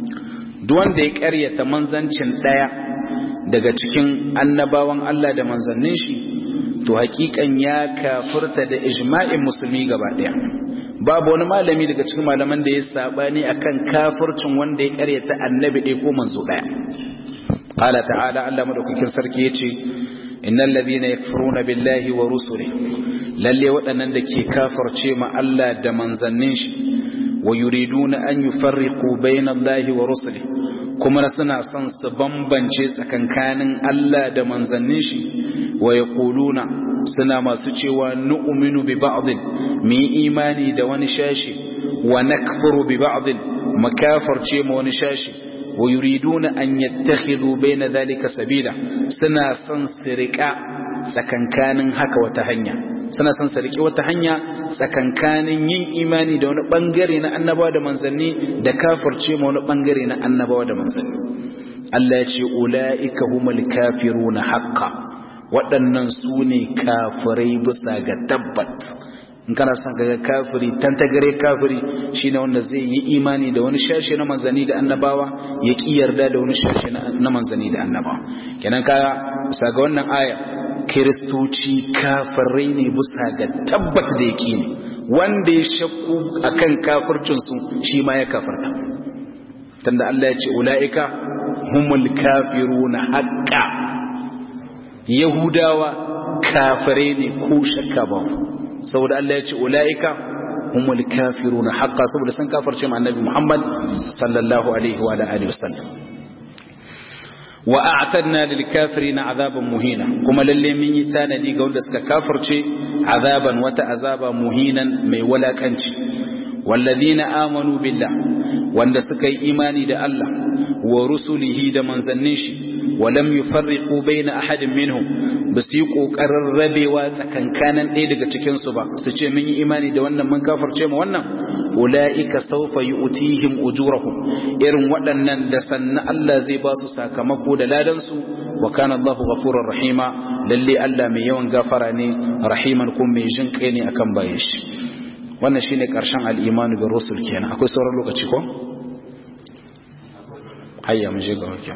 [SPEAKER 1] دون ديك أرية منزنشن دايا daga cikin annabawan Allah da manzannin shi to hakikan ya kafirta da ijma'in musulmi gaba daya babu wani malami daga cikin malaman da ya sabani akan kafircin wanda ya karyata annabi ɗaya ko manzo ɗaya qala ta'ala Allah madaukakin sarki yace innal ladhina yakfuruna billahi wa rusulihi lalle waɗannan da ke kafirce ma Allah da manzannin shi wa yuriduna an yufarriqu bainallahi wa rusulihi kuma suna son su bambance tsakankanin Allah da manzannin shi wa yaquluna suna masu cewa nu'minu bi ba'dhin mu imani da wani shashi wa nakfuru bi ba'dhin makafarce ma wani shashi wa yuriduna an yattakhidhu bayna dhalika sabila suna son su rika tsakankanin haka wata hanya suna son su riki wata hanya tsakankanin yin imani da wani bangare na annabawa da manzanni da kafirce ma wani bangare na annabawa da manzanni Allah ya ce ulaika humul kafiruna haqqan waɗannan su ne kafirai bisa ga tabbat in kana son kaga kafiri tantagare kafiri shine wanda zai yi imani da wani shashi na manzani da annabawa ya ki yarda da wani shashi na manzani da annabawa kenan ka bisa ga wannan aya kiristoci kafirai ne bisa ga tabbat da yake ne wanda ya shakku akan kafircin su shi ma ya kafirta tunda Allah ya ce ulaika humul kafiruna haqqa yahudawa kafirai ne ko shakka ba saboda Allah ya ce ula'ika humul kafiruna haqqa saboda sun kafirce ma annabi Muhammad sallallahu alaihi wa alihi wasallam wa a'tadna lil kafirina azaban muhina kuma lalle mun yi tanadi ga wanda suka kafirce azaban wata azaba muhinan mai walakanci والذين آمنوا بالله wanda suka yi imani da Allah wa rusulihi da manzannin shi wa lam yufarriqu baina ahadin minhum ba su yi ƙoƙarin rabewa tsakankanin ɗaya daga cikinsu ba su ce mun yi imani da wannan mun kafarce mu wannan ula'ika saufa yi utihim ujurahum irin waɗannan da sannan Allah zai ba su sakamako da ladansu wa kana Allah ghafurur rahima lalle Allah mai yawan gafara ne rahiman kuma mai jin kai ne akan bayan shi wannan shine karshen al-imanu bi rusul kenan akwai sauran lokaci ko hayya mu je ga wakil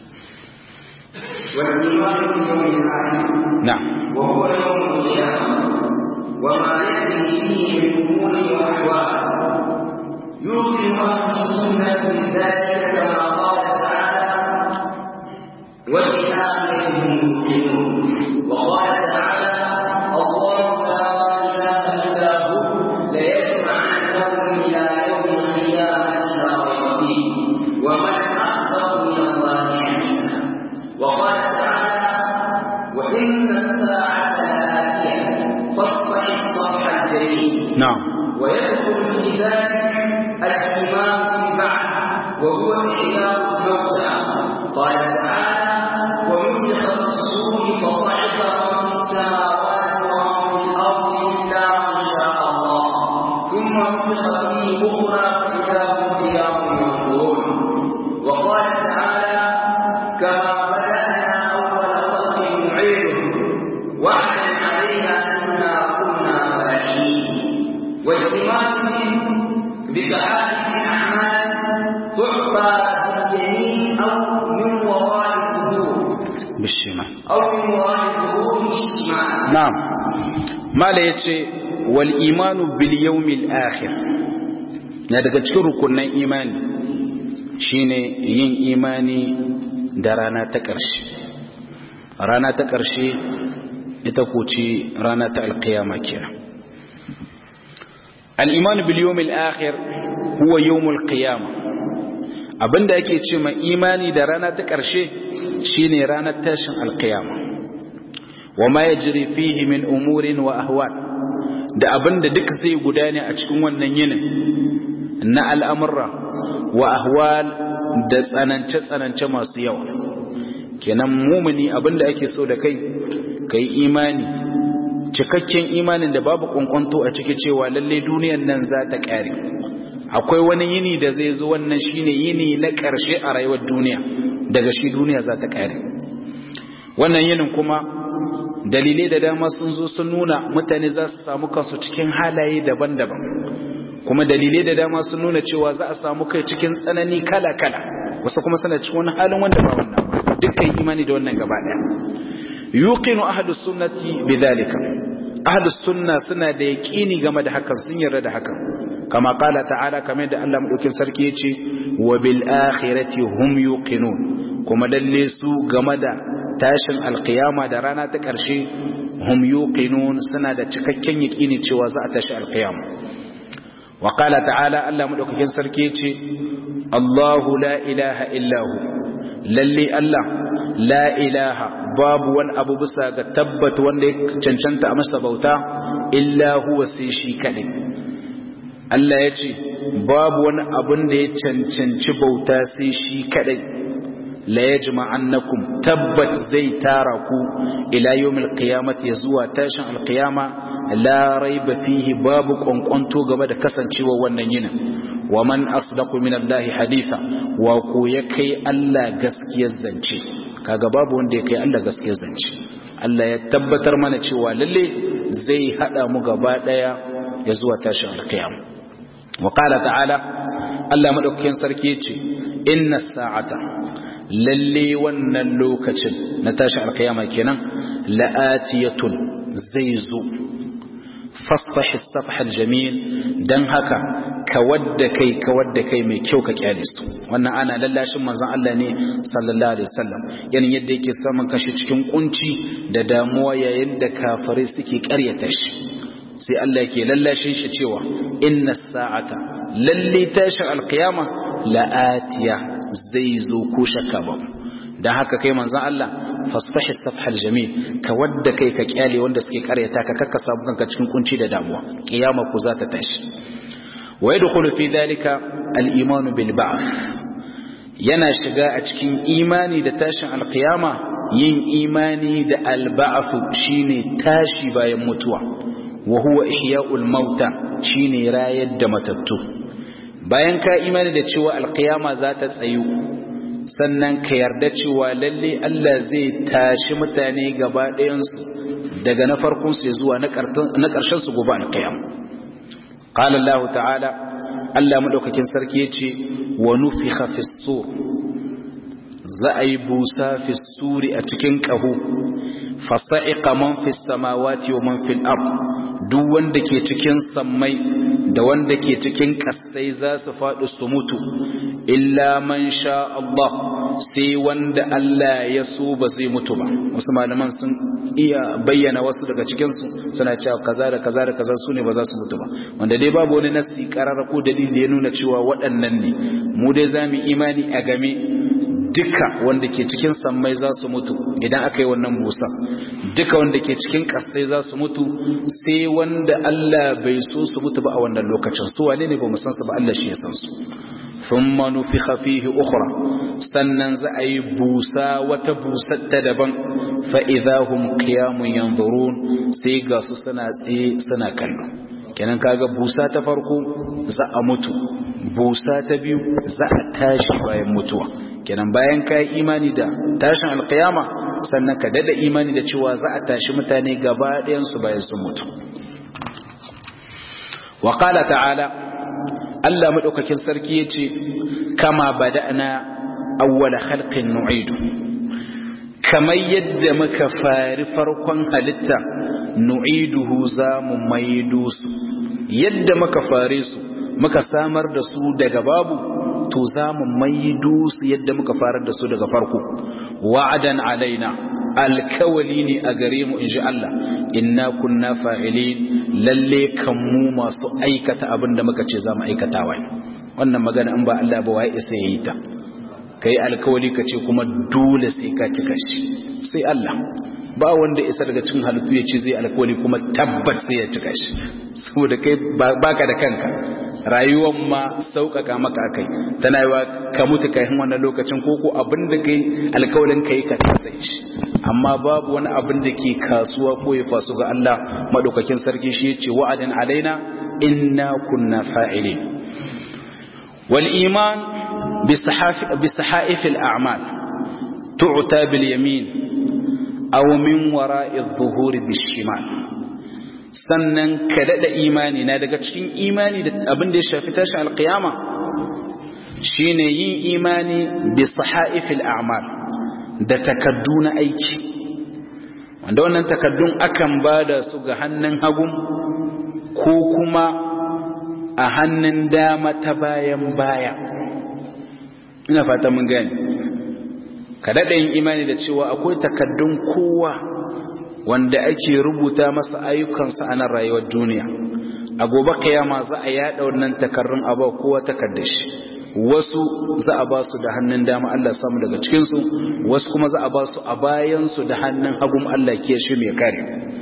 [SPEAKER 2] والإيمان باليوم الآخر
[SPEAKER 1] na'am
[SPEAKER 2] وهو يوم القيامة وما يأتي فيه من أمور وأحوال يوقن أهل السنة بذلك كما قال تعالى وبالآخرة هم يوقنون وقال تعالى الله لا إله إلا هو ليجمعنكم إلى يوم القيامة لا ريب فيه ومن أصدق من الله حديثا وقال تعالى وإن الساعة لآتية فاصفح الصفح الجميل
[SPEAKER 1] na'am
[SPEAKER 2] ويدخل في ذلك الإيمان بالبعث وهو إحياء الموتى قال تعالى ونفخ في الصور فصعق من في السماوات ومن في الأرض إلا من شاء الله ثم نفخ فيه أخرى فإذا هم قيام ينظرون وقال تعالى كما بدأنا أول خلق نعيده وعدا علينا أنا كنا فاعلين والاهتمام بسعادة الأعمال تعطى بالجميع أو من وراء الظهور
[SPEAKER 1] bishima
[SPEAKER 2] أو من وراء الظهور بالشمال
[SPEAKER 1] na'am mala yace wal imanu bil yawmil akhir na daga cikin rukunin imani shine yin imani da rana ta ƙarshe rana ta ƙarshe ita ko ce rana ta alƙiyama kenan al-imanu bil yawmil akhir huwa yawmul qiyama abinda ake ce ma imani da rana ta ƙarshe shine ranar tashin alƙiyama wa ma yajri fihi min umurin wa ahwal da abinda duk zai gudane a cikin wannan yinin na al'amurra wa ahwal da tsanance-tsanance masu yawa kenan mumuni abinda ake so da kai kai imani cikakken imanin da babu kwankwanto a ciki cewa lalle duniyan nan za ta ƙare akwai wani yini da zai zo wannan shine yini na ƙarshe a rayuwar duniya daga shi duniya za ta ƙare wannan yinin kuma dalilai da dama sun zo sun nuna mutane za su samu kansu cikin halaye daban-daban kuma dalilai da dama sun nuna cewa za a samu kai cikin tsanani kala-kala wasu kuma suna cikin wani halin wanda ba wannan ba dukkan imani da wannan gaba daya yuqinu ahlus sunnati bidhalika ahlus sunna suna da yaqini game da hakan sun yarda da hakan kama qala ta'ala kamar da Allah madaukin sarki yace wa bil akhirati hum yuqinun kuma lalle su game da tashin alqiyama da rana ta karshe hum yuqinun suna da cikakken yaqini cewa za a tashi alqiyama wa qala ta'ala Allah madaukakin sarki yace Allahu la ilaha illa hu lalle Allah la ilaha babu wani abu bisa ga tabbata wanda ya cancanta a masa bauta illa huwa sai shi kadai Allah ya ce babu wani abun da ya cancanci bauta sai shi kadai la yajma annakum tabbat zai tara ku ila yawmil qiyamati zuwa tashin alqiyama la raiba fihi babu kwankwanto game da kasancewa wannan yinin wa man asdaqu min allahi haditha wa ko ya kai Allah gaskiyar zance kaga babu wanda ya kai Allah gaskiyar zance Allah ya tabbatar mana cewa lalle zai hada mu gaba daya ya zuwa tashin alqiyama wa qala ta'ala Allah madaukakin sarki yace inna sa'ata lalle wannan lokacin na tashin alqiyama kenan la'atiyatun zai zo fasfahi safhal jamil dan haka ka wadda kai ka wadda kai mai kyau ka kyale su wannan ana lallashin manzon Allah ne sallallahu alaihi wasallam yanin yadda yake samun kashi cikin kunci da damuwa yayin da kafirai suke karyata shi sai Allah yake lallashin shi cewa inna sa'ata lalle tashin alqiyama la'atiya zai zo ko shakka ba dan haka kai manzon Allah fasfahi safhal jamil ka wadda kai ka kyale wanda suke karyata ka kakka samu kanka cikin kunci da damuwa kiyama ku za ta tashi wa yadkhulu fi dhalika al-iman bil ba'th yana shiga a cikin imani da tashin alqiyama yin imani da alba'athu shine tashi bayan mutuwa wa huwa ihya'ul mauta shine rayar da matattu bayan ka imani da cewa alqiyama za ta tsayu sannan ka yarda cewa lalle Allah zai tashi mutane gaba ɗayan su daga na farkon su zuwa na ƙarshen su gobe alqiyama qala Allah ta'ala Allah madaukakin sarki yace wa nufikha fis sur za a yi busa fi suri a cikin ƙaho fasa'iqa man fi samawati wa man fil ard duk wanda ke cikin sammai da wanda ke cikin ƙasai za su faɗi su mutu illa man sha Allah sai wanda Allah ya so ba zai mutu ba wasu malaman sun iya bayyana wasu daga cikin su suna cewa kaza da kaza da kaza su ne ba za su mutu ba wanda dai babu wani nasi karara ko dalili ya nuna cewa waɗannan ne mu dai za mu imani a game duka wanda ke cikin sammai za su mutu idan aka yi wannan busa duka wanda ke cikin kasai za su mutu sai wanda Allah bai so su mutu ba a wannan lokacin su wane ne ba mu san su ba Allah shi ya san su thumma nufikha fihi ukhra sannan za a yi busa wata busar ta daban fa idahum qiyamun yanzurun sai ga su suna tsaye suna kallo kenan kaga busa ta farko za a mutu busa ta biyu za a tashi bayan mutuwa kenan bayan ka yi imani da tashin alkiyama sannan ka dada imani da cewa za a tashi mutane gaba ɗayansu bayan sun mutu wa qala ta'ala Allah madaukakin sarki yace kama bada'na awwala khalqin nu'idu kamar yadda muka fari farkon halitta nu'iduhu za mu maido su yadda muka fare su muka samar da su daga babu to za mu maido su yadda muka farar da su daga farko wa'adan alaina alkawali ne a gare mu inji Allah inna kunna fa'ilin lalle kan mu masu aikata abin da muka ce za mu aikata wai wannan magana in ba Allah ba wai isa yayi ta kai alkawali ka ce kuma dole sai ka cika shi sai Allah ba wanda isa daga cikin halittu ya ce zai alkawali kuma tabbat sai ya cika shi saboda kai baka da kanka rayuwar ma sauƙaƙa maka akai tana yi wa ka mutu kai wannan lokacin koko abin da kai alkawalin kai ka kasa shi amma babu wani abin da ke kasuwa ko ya fasu ga Allah madaukakin sarki shi yace wa'adin alaina inna kunna fa'ilin wal iman bi sahaif al a'mal tu'ta bil yamin aw min wara'i adh-dhuhuri bis shimal sannan ka daɗa imani na daga cikin imani da abin da ya shafi tashin alkiyama shine yin imani bi sahaifil a'mal da takaddu na aiki wanda wannan takaddun akan bada su ga hannun hagu ko kuma a hannun dama ta bayan baya ina fata mun gani ka daɗa yin imani da cewa akwai takaddun kowa wanda ake rubuta masa ayyukansa a nan rayuwar duniya a gobe kiyama za a yada wannan takarrun aba kowa takardar shi wasu za a ba su da hannun dama Allah samu daga cikinsu wasu kuma za a ba su a bayansu da hannun hagun Allah ke shi mai kare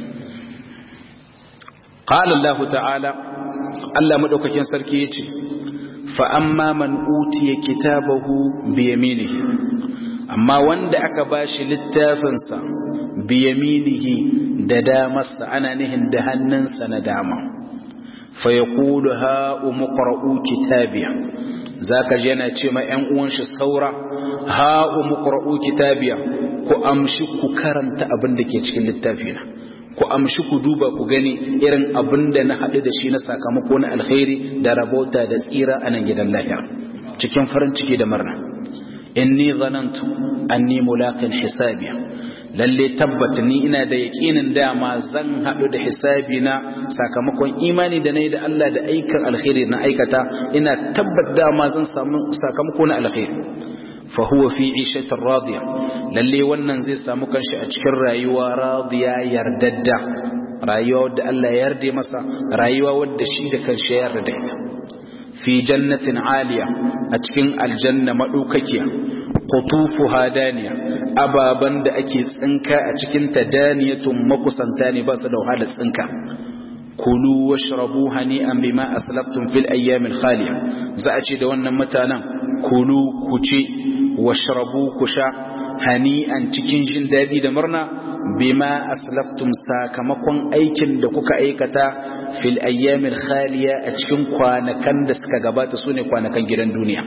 [SPEAKER 1] qala Allah ta'ala Allah madaukakin sarki yace fa amma man utiya kitabahu bi yaminihi amma wanda aka bashi littafinsa biyaminihi da damarsa ana nihin da hannunsa na dama fa ya kulu ha'u muqra'u kitabiya zaka ji yana ce ma ƴan uwan shi saura ha'u muqra'u kitabiya ku amshi ku karanta abin da ke cikin littafina ku amshi ku duba ku gani irin abin da na haɗu da shi na sakamako na alkhairi da rabota da tsira a nan gidan lahira cikin farin ciki da murna inni zanantu anni mulaqin hisabiya lalle tabbata ni ina da yaƙinin dama zan haɗu da hisabi na sakamakon imani da nayi da Allah da aikan alkhairi na aikata ina tabbat dama zan samu sakamako na alkhairi fa huwa fi ishatin radiya lalle wannan zai samu kanshi a cikin rayuwa radiya yardadda rayuwa wadda Allah ya yarda masa rayuwa wadda shi da kanshi ya yarda da ita fi jannatin aliya a cikin aljanna madaukakiya qutufuha daniya ababan da ake tsinka a cikin ta daniyatun makusanta ne ba su da wahalar tsinka kulu washrabu hani'an bima aslaftum fil ayyamil khaliya za a ce da wannan mutanen kulu ku ci washrabu ku sha hani'an cikin jin daɗi da murna bima aslaftum sakamakon aikin da kuka aikata fil ayyamil khaliya a cikin kwanakan da suka gabata sune kwanakan gidan duniya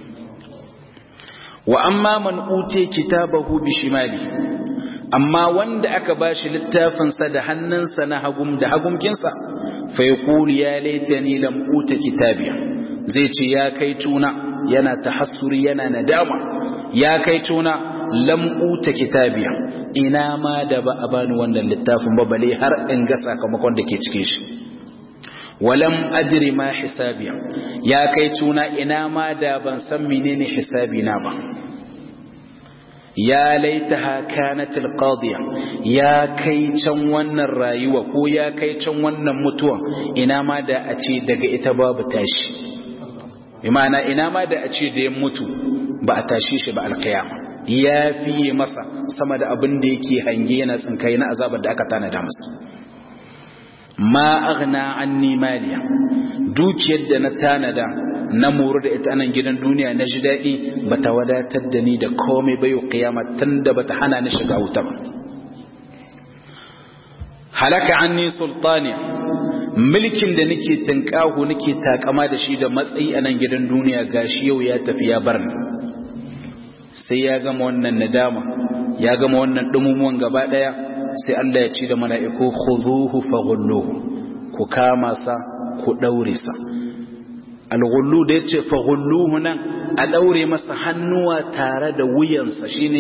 [SPEAKER 1] wa amma man ute kitabahu bi shimali amma wanda aka bashi littafinsa da hannunsa na hagum da hagumkinsa fa yaqulu ya laitani lam uta kitabiya zai ce ya kai tuna yana tahassuri yana nadama ya kai tuna lam uta kitabiya ina ma da ba a bani wannan littafin ba bale har in ga sakamakon da ke cikin shi walam adri ma hisabiya ya kai tuna ina ma da ban san menene hisabi na ba ya laitaha kanat alqadiya ya kai can wannan rayuwa ko ya kai can wannan mutuwa ina ma da a ce daga ita babu tashi imana ina ma da a ce da ya mutu ba a tashi shi ba alkiyama ya fiye masa sama da abin da yake hange yana tsinkai na azabar da aka tanada masa ma aghna anni maliya dukiyar da na tanada na moru da ita nan gidan duniya na ji daɗi ba ta wadatar da ni da komai bayo kiyama tun da ba ta hana ni shiga wuta ba halaka anni sultaniya mulkin da nake tinkahu nake takama da shi da matsayi a nan gidan duniya gashi yau ya tafi ya bar ni sai ya gama wannan nadama ya gama wannan dumumuwan gaba daya sai Allah ya ce da mala'iku khuzuhu faghulluhu ku kama sa ku daure sa alghullu da yace faghulluhu nan a daure masa hannuwa tare da wuyansa shine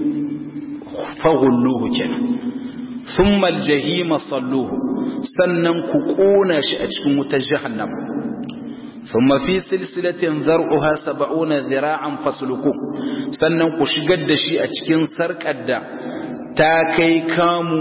[SPEAKER 1] faghulluhu kenan thumma aljahima salluhu sannan ku kona shi a cikin wutar jahannam thumma fi silsilatin zar'uha 70 dhira'an fasluku sannan ku shigar da shi a cikin sarkar da ta kai kamu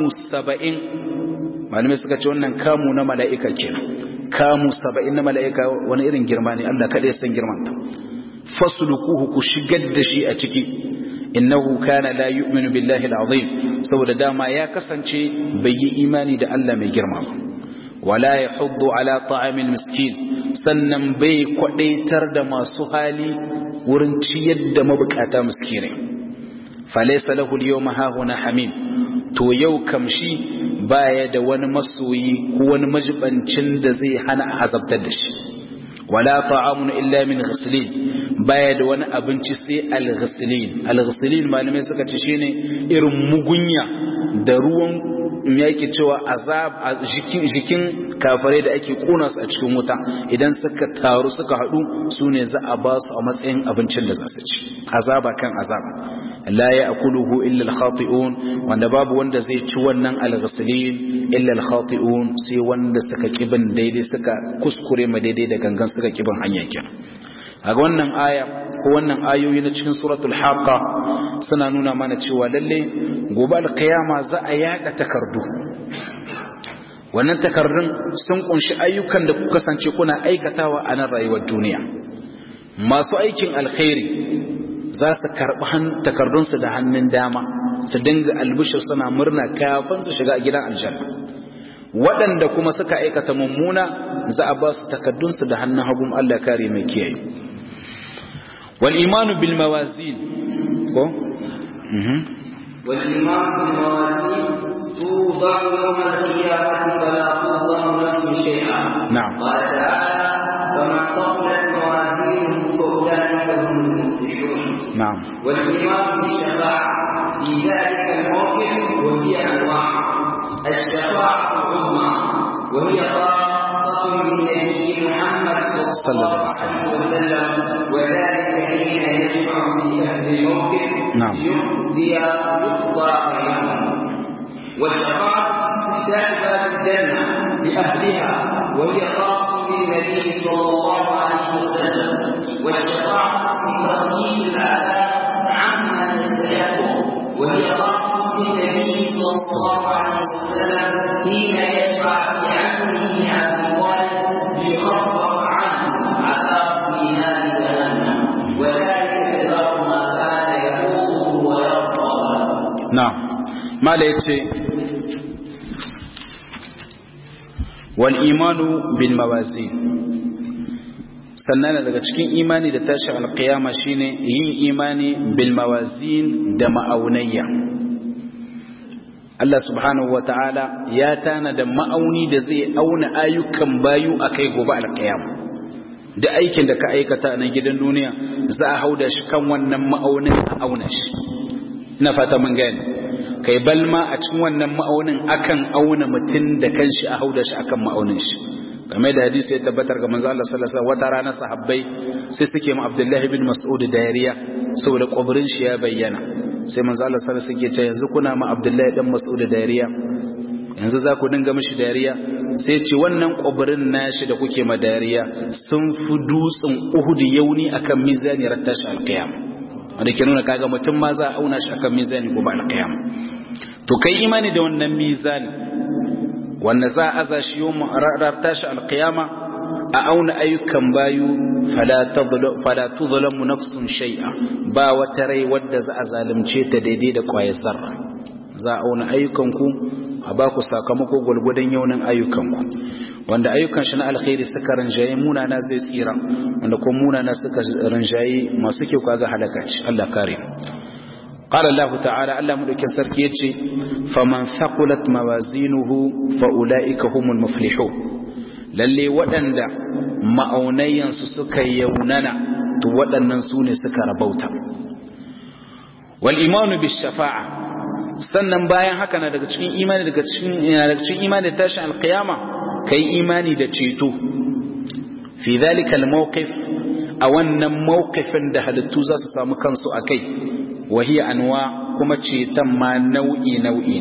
[SPEAKER 1] 70 malamai suka ce wannan kamu na mala'ika kenan kamu 70 na mala'ika wani irin girma ne Allah kada ya san girman ta faslukuhu ku shigar da shi a ciki innahu kana la yu'minu billahi al-azim saboda dama ya kasance bai yi imani da Allah mai girma ba wala yahuddu ala ta'amil miskin sannan bai kwadaitar da masu hali wurin ciyar da mabukata miskinai falaysa lahu al-yawma hahuna hamim to yau kamshi baya da wani masoyi ko wani majibancin da zai hana azabtar da shi wala ta'amun illa min ghislin baya da wani abinci sai al-ghislin al-ghislin malamai suka ce shine irin mugunya da ruwan yake cewa azab a jikin jikin kafare da ake kona su a cikin wuta idan suka taru suka hadu sune za a ba su a matsayin abincin da za su ci azaba kan azaba la ya'kuluhu illa al-khati'un wanda babu wanda zai ci wannan al-ghislin illa al-khati'un sai wanda suka kibin daidai suka kuskure ma daidai da gangan suka kibin hanya kenan a wannan aya ko wannan ayoyi na cikin suratul haqa suna nuna mana cewa lalle gobe al-qiyama za a yada takardu wannan takardun sun kunshi ayyukan da kuka kasance kuna aikatawa a nan rayuwar duniya masu aikin alkhairi za su karɓi takardunsu da hannun dama su dinga albishir suna murna kafin su shiga gidan aljanna waɗanda kuma suka aikata mummuna za a ba su takardunsu da hannun hagun Allah kare mai kiyaye wal imanu bil mawazin ko
[SPEAKER 2] wal imanu bil mawazin توضع يوم القيامة فلا تظلم نفس شيئا
[SPEAKER 1] نعم
[SPEAKER 2] قال تعالى فمن ثقلت موازينه فأولئك هم المفلحون
[SPEAKER 1] نعم
[SPEAKER 2] والإيمان بالشفاعة في ذلك الموقف وهي أنواع الشفاعة العظمى وهي خاصة بالنبي محمد صلى الله عليه وسلم وذلك حين يشفع في أهل الموقف
[SPEAKER 1] نعم.
[SPEAKER 2] ليقضي يقضى بينهم والشفاعة استفتاح باب الجنة لأهلها وهي خاصة بالنبي صلى الله عليه وسلم والشفاعة في تخفيف العذاب عما يستحق وهي خاصة بالنبي صلى الله عليه وسلم حين يشفع في عمه عبد طالب ليخفف عنه عذاب في نار جهنم وذلك كثر ما كان يقوله ويرضى
[SPEAKER 1] na'am mala yace wal imanu bil mawazin sannan daga cikin imani da tashi alkiyama shine yin imani bil mawazin da ma'aunayya Allah subhanahu wa ta'ala ya tana da ma'auni da zai auna ayyukan bayu a kai gobe alkiyama da aikin da ka aikata a nan gidan duniya za a hauda shi kan wannan ma'aunin a auna shi ina fata mun gani kai balma a cikin wannan ma'aunin akan auna mutum da kanshi a hauda shi akan ma'aunin shi game da hadisi ya tabbatar ga manzo Allah sallallahu alaihi wasallam wata rana sahabbai sai suke ma Abdullahi bin Mas'ud dariya saboda kwabrin shi ya bayyana sai manzo Allah sallallahu alaihi wasallam ce yanzu kuna ma Abdullahi dan Mas'ud dariya yanzu za ku dinga mishi dariya sai ce wannan kwabrin nashi da kuke ma dariya sun fi dutsen Uhud yauni akan mizani rattashi alqiyam wanda ke nuna kaga mutum ma za a auna shi akan mizani gobe alqiyam to kai imani da wannan mizani wanda za a aza shi yau ranar tashi alkiyama a auna ayyukan bayu fala tuzlamu nafsun shay'a ba wata rai wadda za a zalunce ta daidai da kwayar zarra za a auna ayyukanku a ba ku sakamako gwalgwadon yaunin ayyukanku wanda ayyukan shi na alkhairi suka rinjaye munana zai tsira wanda kuma munana suka rinjaye masu kyau kaga halaka ce Allah kare قال الله تعالى ألا ملك سركيتي فمن ثقلت موازينه فأولئك هم المفلحون lalle waɗanda ma'aunayansu suka yaunana to waɗannan su ne suka rabauta wal imanu bis shafa'a sannan bayan haka na daga cikin imani daga cikin daga cikin imani da tashin alqiyama kai imani da ceto fi dhalika al mawqif a wannan mawqifin da halittu za su samu kansu akai وهي أنواع كما تشيتم ما نوعي نوعي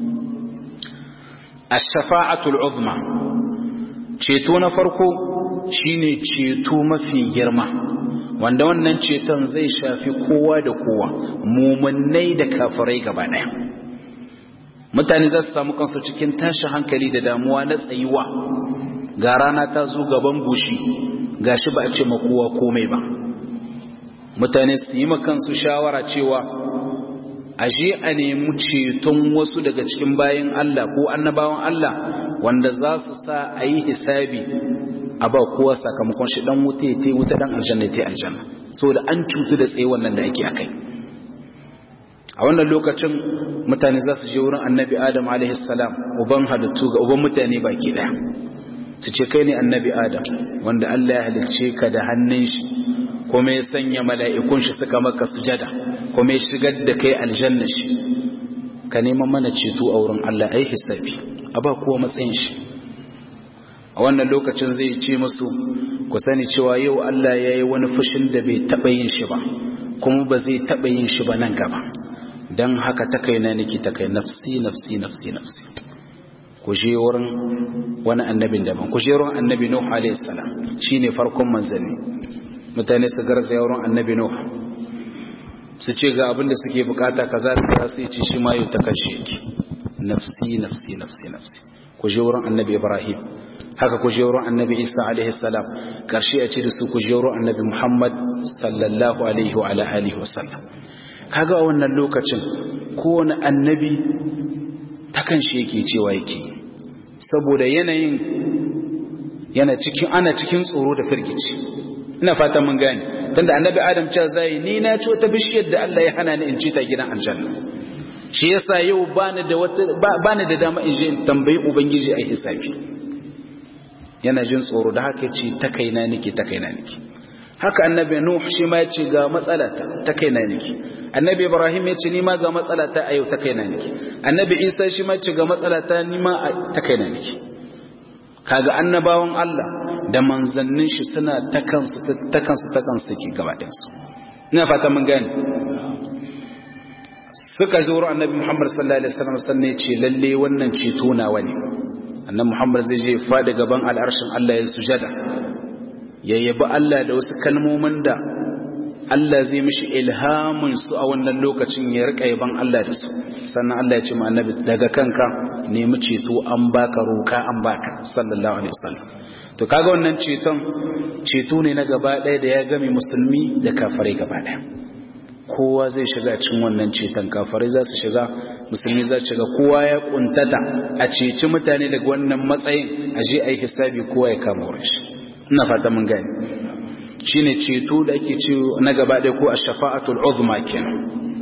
[SPEAKER 1] الشفاعة العظمى تشيتون فرقو shine ceto mafi girma wanda wannan ceton zai shafi kowa da kowa mumunai da kafirai gaba daya mutane za su samu kansu cikin tashin hankali da damuwa na tsayuwa ga rana ta zo gaban goshi gashi ba a ce ma kowa komai ba mutane su yi kansu shawara cewa aje a nemi ceton wasu daga cikin bayan Allah ko annabawan Allah wanda za su sa a yi hisabi a ba kowa sakamakon shi dan wuta ya te wuta dan aljanna ya te aljanna da an cutu da tsaye wannan da ake akai a wannan lokacin mutane za su je wurin annabi adam alaihi salam uban halittu ga uban mutane baki daya su ce kai ne annabi adam wanda Allah ya halicce ka da hannun shi kuma ya sanya mala'ikun shi suka maka sujada kuma ya shigar da kai aljanna shi ka neman mana ceto a wurin Allah ai hisabi a ba kuwa matsayin shi a wannan lokacin zai ce musu ku sani cewa yau Allah ya yi wani fushin da bai taɓa yin shi ba kuma ba zai taɓa yin shi ba nan gaba don haka ta kai na niki ta kai nafsi nafsi nafsi nafsi ku je wurin wani annabin daban ku je wurin annabi Nuh alaihi salam shine farkon manzanni mutane su garza yawon annabi Nuh su ce ga abin da suke bukata kaza da kaza sai ci shi ma yau ta kashe yake nafsi nafsi nafsi nafsi ku je wurin annabi Ibrahim haka ku je wurin annabi Isa alaihi salam karshe a ce da su ku je wurin annabi Muhammad sallallahu alaihi wa ala alihi wa sallam kaga a wannan lokacin kowane annabi ta kan shi yake cewa yake saboda yanayin yana cikin ana cikin tsoro da firgici ina fatan mun gane tunda annabi adam cewa zai ni na ci wata bishiyar da Allah ya hana ni in ci ta gidan aljanna shi yasa yau bani da wata bani da dama in je in tambayi ubangiji ai hisabi yana jin tsoro da haka yace ta kaina nake ta kaina nake haka annabi nuh shi ma yace ga matsalata ta kaina nake annabi ibrahim yace ni ma ga matsalata a yau ta kaina nake annabi isa shi ma yace ga matsalata ni ma ta kaina nake kaga annabawan Allah da manzannin shi suna ta kansu ta kansu ta kansu take gaba ɗayan su ina fata mun gane suka zo wurin annabi Muhammad sallallahu alaihi wasallam sanne ya ce lalle wannan ceto nawa ne annabi Muhammad zai je fadi gaban al'arshin Allah ya sujada ya yabi Allah da wasu kalmomin da Allah zai mishi ilhamin su a wannan lokacin ya rika yaban Allah da su sannan Allah ya ce ma annabi daga kanka nemi ceto an baka roka an baka sallallahu alaihi wasallam to kaga wannan ceton ceto ne na gaba ɗaya da ya game musulmi da kafirai gaba ɗaya kowa zai shiga cikin wannan ceton kafirai za su shiga musulmi za su shiga kowa ya kuntata a ceci mutane daga wannan matsayin a je a yi hisabi kowa ya kama wurin shi ina fata mun gani shine ceto da ake ce na gaba ɗaya ko ash-shafa'atul uzma kenan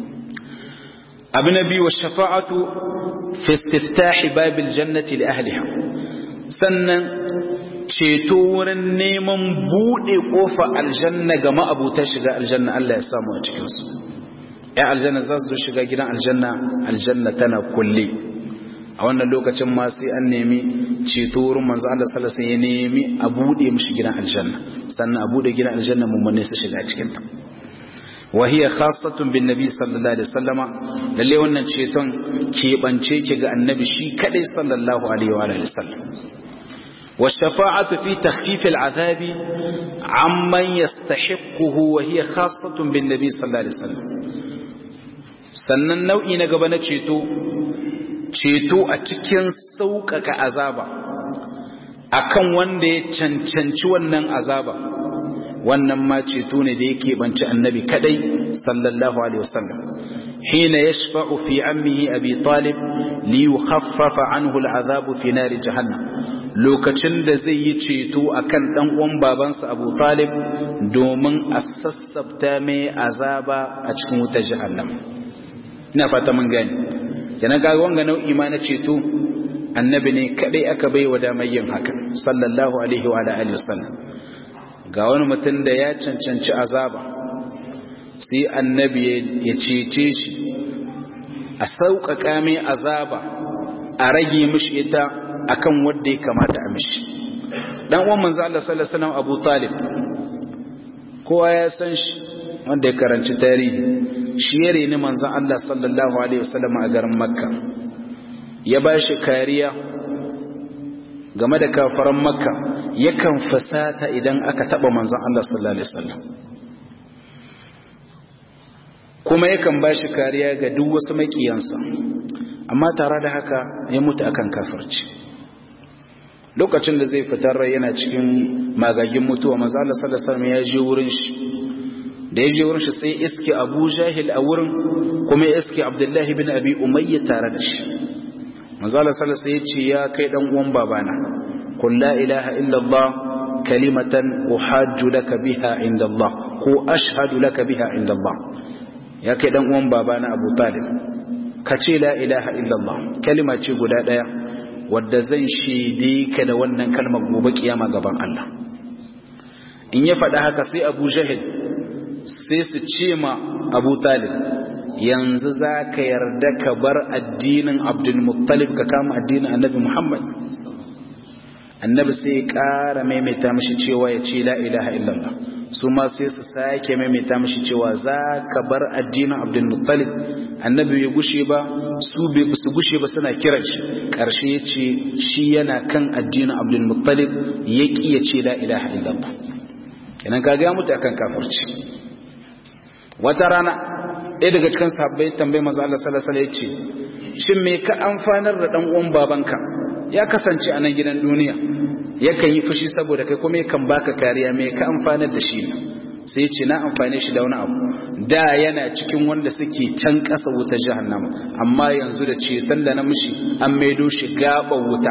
[SPEAKER 1] abu na biyu shafa'atu fi istiftahi babil jannati li ahliha sannan ceto wurin neman bude kofa aljanna ga ma'abuta shiga aljanna Allah ya samu a cikin su ya aljanna za su shiga gidan aljanna aljanna tana kulle a wannan lokacin ma sai an nemi ceto wurin manzo Allah sallallahu alaihi wasallam ya nemi a bude mishi gidan aljanna sannan a bude gidan aljanna mummune su shiga cikin ta وهي خاصة بالنبي صلى الله عليه وسلم lalle wannan ceton keɓance ki ga annabi shi kadai sallallahu alaihi wa alihi wasallam والشفاعة في تخفيف العذاب عمن يستحقه وهي خاصة بالنبي صلى الله عليه وسلم sannan nau'i na gaba na ceto ceto a cikin sauƙaƙa azaba akan wanda ya cancanci wannan azaba wannan ma ceto ne da yake banci annabi kadai sallallahu alaihi wasallam hina yashfa'u fi ammihi abi talib li yukhaffafa anhu al'azab fi nar jahannam lokacin da zai yi ceto akan dan uwan babansa abu talib domin a sassabta mai azaba a cikin wutar jahannam ina fata mun gani kenan ga wanga nau'i ma na ceto annabi ne kadai aka bai wa damar yin haka sallallahu alaihi wa alihi wasallam ga wani mutum da ya cancanci azaba sai annabi ya cece shi a sauƙaƙa mai azaba a rage mishi ita akan wanda ya kamata a mishi dan uwan manzo Allah sallallahu alaihi wasallam Abu Talib kowa ya san shi wanda ya karanci tarihi shi ya reni manzo Allah sallallahu alaihi wasallam a garin Makka ya ba shi kariya game da kafaran Makka yakan fasata idan aka taba manzon Allah sallallahu alaihi wasallam kuma yakan bashi kariya ga duk wasu makiyansa amma tare da haka ya mutu akan kafirci lokacin da zai fitar rai yana cikin magagin mutuwa manzon Allah sallallahu alaihi wasallam ya je wurin shi da ya je wurin shi sai iske Abu Jahil a wurin kuma ya iske Abdullahi bin Abi Umayya tare da shi manzon Allah sallallahu alaihi wasallam ya ce ya kai dan uwan babana قل لا إله إلا الله كلمة أحاج لك بها عند الله هو أشهد لك بها عند الله يا كدن أم بابانا أبو طالب كتي لا إله إلا الله كلمة تقول لا wadda zan shaide ka da wannan kalmar gobe kiyama gaban Allah in ya faɗa haka sai Abu Jahil sai su ce ma Abu Talib yanzu za ka yarda ka bar addinin Abdul Muttalib ka kama addinin Annabi Muhammad annabi sai ya ƙara maimaita mashi cewa ya ce la ilaha illallah su ma sai su sake maimaita mashi cewa za ka bar addinin abdulmuttalib annabi bai gushe ba su bai su gushe ba suna kiran shi ƙarshe ya ce shi yana kan addinin abdulmuttalib ya ƙi ya ce la ilaha illallah kenan ka ga mutu akan kafirci wata rana ɗaya daga cikin sahabbai tambayi manzo Allah sallallahu alaihi wasallam ya ce shin me ka amfanar da dan uwan babanka ya kasance a nan gidan duniya yakan yi fushi saboda kai kuma yakan baka kariya mai ka amfanar da shi sai ce na amfane shi da wani abu da yana cikin wanda suke can ƙasa wuta jahannama amma yanzu da ceton da na mishi an maido shi gaban wuta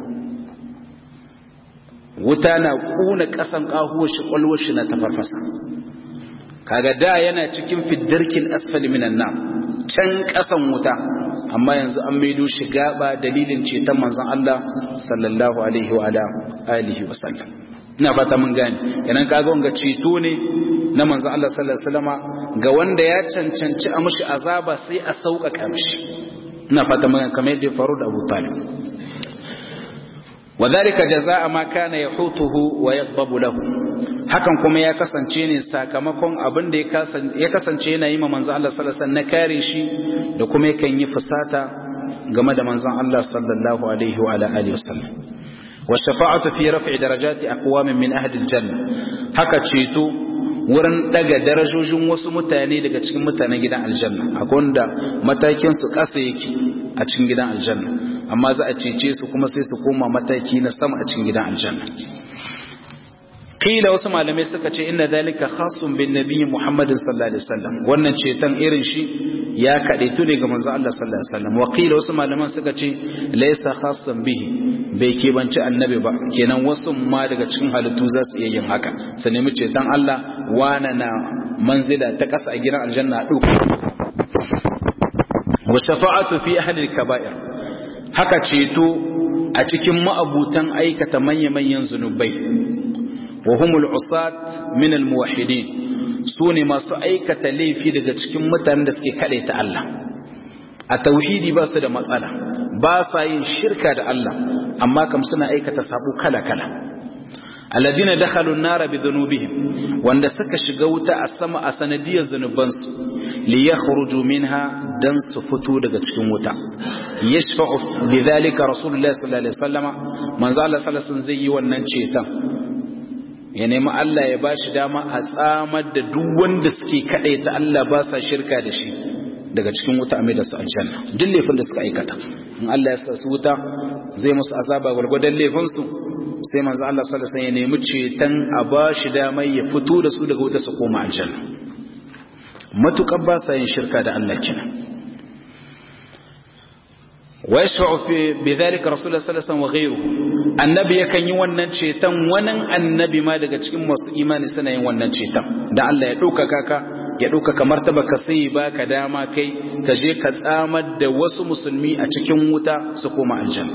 [SPEAKER 1] wuta na kuna ƙasan ƙahuwar shi ƙwalwar shi na tafarfasa kaga da yana cikin fiddarkin asfali minan nan can ƙasan wuta amma yanzu an maido shi gaba dalilin ceton manzon Allah sallallahu alaihi wa alihi wa sallam ina fata mun gane yanan kaga wanga ceto ne na manzon Allah sallallahu alaihi wasallama ga wanda ya cancanci a mushi azaba sai a sauƙaƙa mishi ina fata mun kamar yadda ya faru da Abu Talib وذلك جزاء ما كان يحوطه ويغضب له hakan kuma ya kasance ne sakamakon abin da ya kasance yana yi ma manzon Allah sallallahu alaihi wasallam na kare shi da kuma yakan yi fusata game da manzon Allah sallallahu alaihi wa alihi wasallam wa shafa'atu fi raf'i darajati aqwamin min ahli aljanna haka ceto wurin daga darajojin wasu mutane daga cikin mutanen gidan aljanna akwai wanda matakin su kasa yake a cikin gidan aljanna amma za a cece su kuma sai su koma mataki na sama a cikin gidan aljanna kila wasu malamai suka ce inna dalika khasun bin nabiyyi muhammadin sallallahu alaihi wasallam wannan ceton irin shi ya kadaitu ne ga manzo Allah sallallahu alaihi wasallam wa kila wasu malaman suka ce laysa khassan bihi bai kebanci annabi ba kenan wasu ma daga cikin halittu za su iya yin haka su nemi ceton Allah wana na manzila ta ƙasa a gidan aljanna a ɗauka wa shafa'atu fi ahli kaba'ir haka ceto a cikin ma'abutan aikata manya-manyan zunubai wa humul usat min al muwahhidin su ne masu aikata laifi daga cikin mutanen da suke kaɗe ta Allah a tauhidi ba su da matsala ba sa yin shirka da Allah amma kam suna aikata sabo kala-kala alladina dakhalu an-nara bi dhunubihim wanda suka shiga wuta a sama a sanadiyar zunubansu li yakhruju minha dan su fito daga cikin wuta yashfa'u bidhalika rasulullahi sallallahu alaihi wasallama manzo Allah sallallahu alaihi wasallam zai yi wannan ceton ya nemi Allah ya ba shi dama a tsamar da duk wanda suke kaɗai ta Allah ba sa shirka da shi daga cikin wuta a da su aljanna duk laifin da suka aikata in Allah ya sa su wuta zai musu azaba gwargwadon laifinsu sai manzo Allah sallallahu alaihi ya nemi ceton a ba shi dama ya fito da su daga wuta su koma aljanna matukar ba sa yin shirka da Allah kenan ويشفع في بذلك رسول الله صلى الله عليه وسلم وغيره annabi yakan yi wannan ceton wani annabi ma daga cikin masu imani suna yin wannan ceton da Allah ya ɗaukaka ka ya ɗaukaka martaba ka sai ba ka dama kai ka je ka tsamar da wasu musulmi a cikin wuta su koma aljanna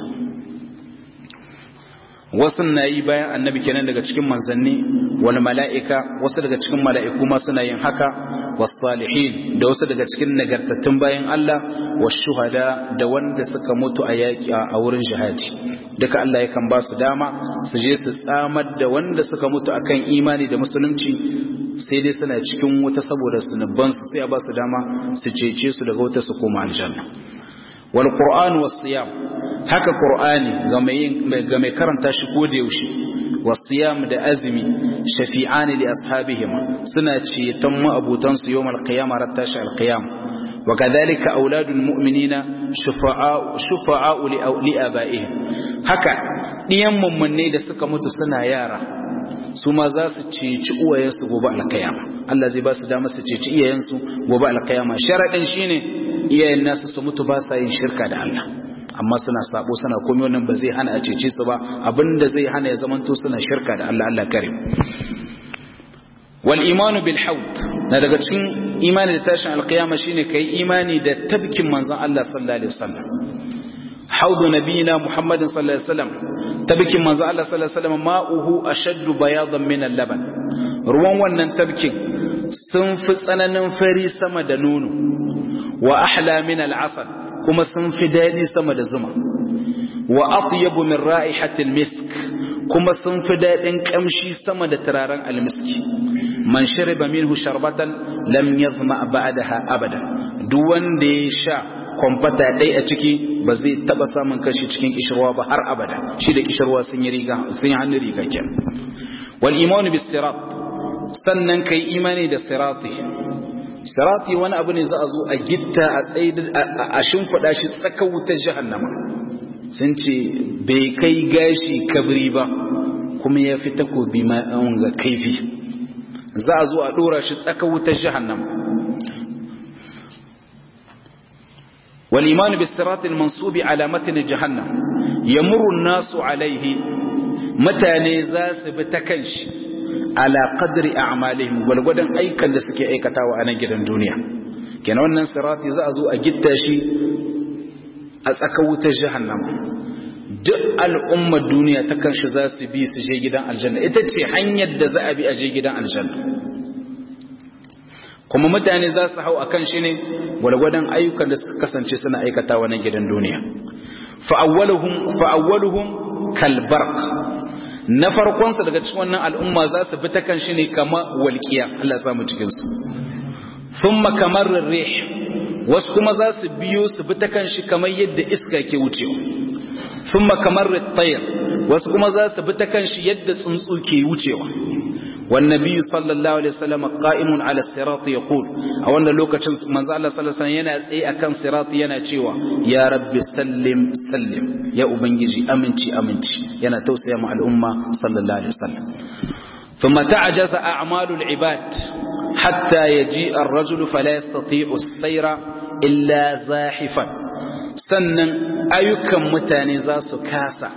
[SPEAKER 1] wasu na yi bayan annabi kenan daga cikin manzanni wani mala'ika wasu daga cikin mala'iku ma suna yin haka wasu salihin da wasu daga cikin nagartattun bayan Allah wasu shuhada da wanda suka mutu a yaƙi a wurin jihadi duka Allah yakan ba su dama su je su tsamar da wanda suka mutu akan imani da musulunci sai dai suna cikin wuta saboda sunubansu sai a ba su dama su cece su daga wuta su koma aljanna wal qur'an was siyam haka qur'ani ga mai ga mai karanta shi ko da yaushe was siyam da azumi shafi'ani li ashabihim suna ceton ma'abutan su yawmal qiyamah rattashi al qiyam wa kadhalika auladul mu'minina shufa'a'u shufa'a'u li aba'ihim haka diyan mummunne da suka mutu suna yara su ma za su ceci uwayensu gobe alkayama Allah zai ba su dama su ceci iyayensu gobe alkayama sharaɗin shine iyayen nasu su mutu ba sa yin shirka da Allah amma suna sabo suna komai wannan ba zai hana a cece su ba abinda zai hana ya zamanto suna shirka da Allah Allah kare wal imanu bil haud na daga cikin imani da tashin alkiyama shine kai imani da tabkin manzon Allah sallallahu alaihi wasallam haudu nabiyina muhammadin sallallahu alaihi wasallam tabkin manzon Allah sallallahu alaihi wasallam ma'uhu ashaddu bayadan min al-laban ruwan wannan tabkin sun fi tsananin fari sama da nono wa ahla min al-asal kuma sun fi daɗi sama da zuma wa atyabu min ra'ihatil misk kuma sun fi daɗin ƙamshi sama da turaren almiski man shariba minhu sharbatan lam yazma ba'daha abada duk wanda ya sha kwamfata ɗai a ciki ba zai taɓa samun kashi cikin kishirwa ba har abada shi da kishirwa sun yi riga sun yi hannun riga kenan wal imanu bis sirat sannan kai imani da sirati sirati wani abu ne za a zo a gitta a tsaye a shimfiɗa shi tsakar wutar jahannama sun ce bai kai gashi kabri ba kuma ya fi takobi ga kaifi za a zo a ɗora shi tsakar wutar jahannama والإيمان بالصراط المنصوب على متن جهنم يمر الناس عليه متى نزاس بتكنش ala qadri a'malihim walgwadan aikan da suke aikatawa a nan gidan duniya kenan wannan sirati za a zo a gitta shi a tsaka wutar jahannama duk al'ummar duniya ta kanshi za su bi su je gidan aljanna ita ce hanyar da za a bi a je gidan aljanna kuma mutane za su hau akan shi ne walgwadan ayyukan da suka kasance suna aikatawa nan gidan duniya fa'awwaluhum fa'awwaluhum kalbarq na farkonsa daga cikin wannan al'umma za su bi ta kan shi ne kama walƙiya Allah samu cikinsu sun makamar rih wasu kuma za su biyo su bi ta kan shi kamar yadda iska ke wucewa sun makamar tayar wasu kuma za su bi ta kan shi yadda tsuntsu ke wucewa والنبي صلى الله عليه وسلم قائم على الصراط يقول a wannan lokacin manzo Allah sallallahu alaihi yana tsaye akan sirati yana cewa ya rabbi sallim sallim ya ubangiji aminci aminci yana tausaya ma al'umma sallallahu alaihi wasallam ثم تعجز أعمال العباد حتى يجيء الرجل فلا يستطيع السير إلا زاحفا sannan ayyukan mutane za su kasa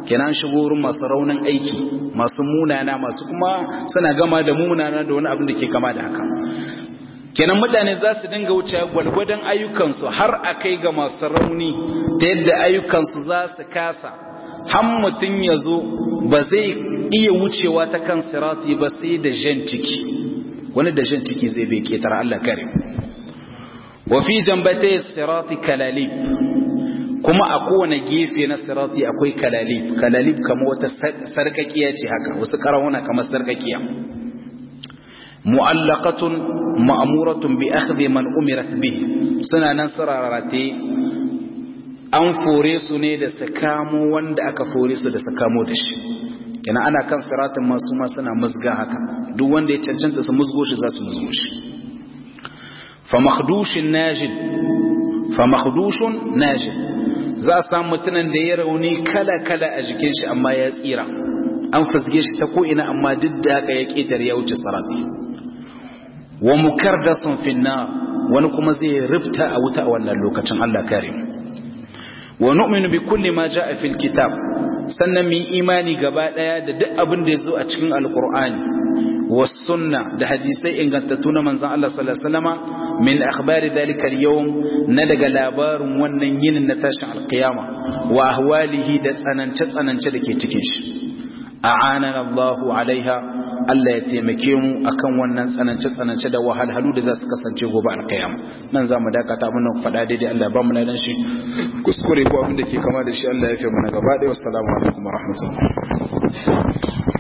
[SPEAKER 1] kenan shigo wurin masu raunin aiki masu munana masu kuma suna gama da munana da wani abin da ke kama da haka kenan mutane za su dinga wuce gwalgwadon ayyukansu har a kai ga masu rauni ta yadda ayyukansu za su kasa har mutum ya zo ba zai iya wucewa ta kan sirati ba sai da jan ciki wani da jan ciki zai bai ketar Allah kare wa fi jambatai sirati kalalib kuma a kowane gefe na sirati akwai kalalib kalalib kamar wata sarkakiya ce haka wasu karawuna kamar sarkakiya mu'allaqatun ma'muratun bi akhdhi man umirat bih suna nan sararate an fore su ne da su kamo wanda aka fore su da su kamo da shi yana ana kan siratin masu ma suna musga haka duk wanda ya cancanta su musgo shi za su musgo shi fa makhdushin najid fa makhdushun najid za a samu mutumin da ya rauni kala kala a jikin shi amma ya tsira an fasge shi ta ko ina amma duk da haka ya ketar ya wuce sirati wa mukardasun finna wani kuma zai rifta a wuta a wannan lokacin Allah kare wa nu'minu bi kulli ma jaa fil kitab sannan mu imani gaba daya da duk abin da yazo a cikin alqur'ani was sunna da hadisai ingantattu na manzon Allah sallallahu alaihi wasallama min akhbari dhalika al-yawm na daga labarin wannan yinin na tashin alqiyama wa ahwalihi da tsanance tsanance da ke cikin shi a'anana Allahu alaiha Allah ya taimake mu akan wannan tsanance-tsanance da wahalhalu da za su kasance gobe alkiyama nan za mu dakata mun faɗa daidai Allah ba mu ladan shi kuskure ko abin da ke kama da shi Allah ya fi mana gaba ɗaya wassalamu alaikum wa rahmatullahi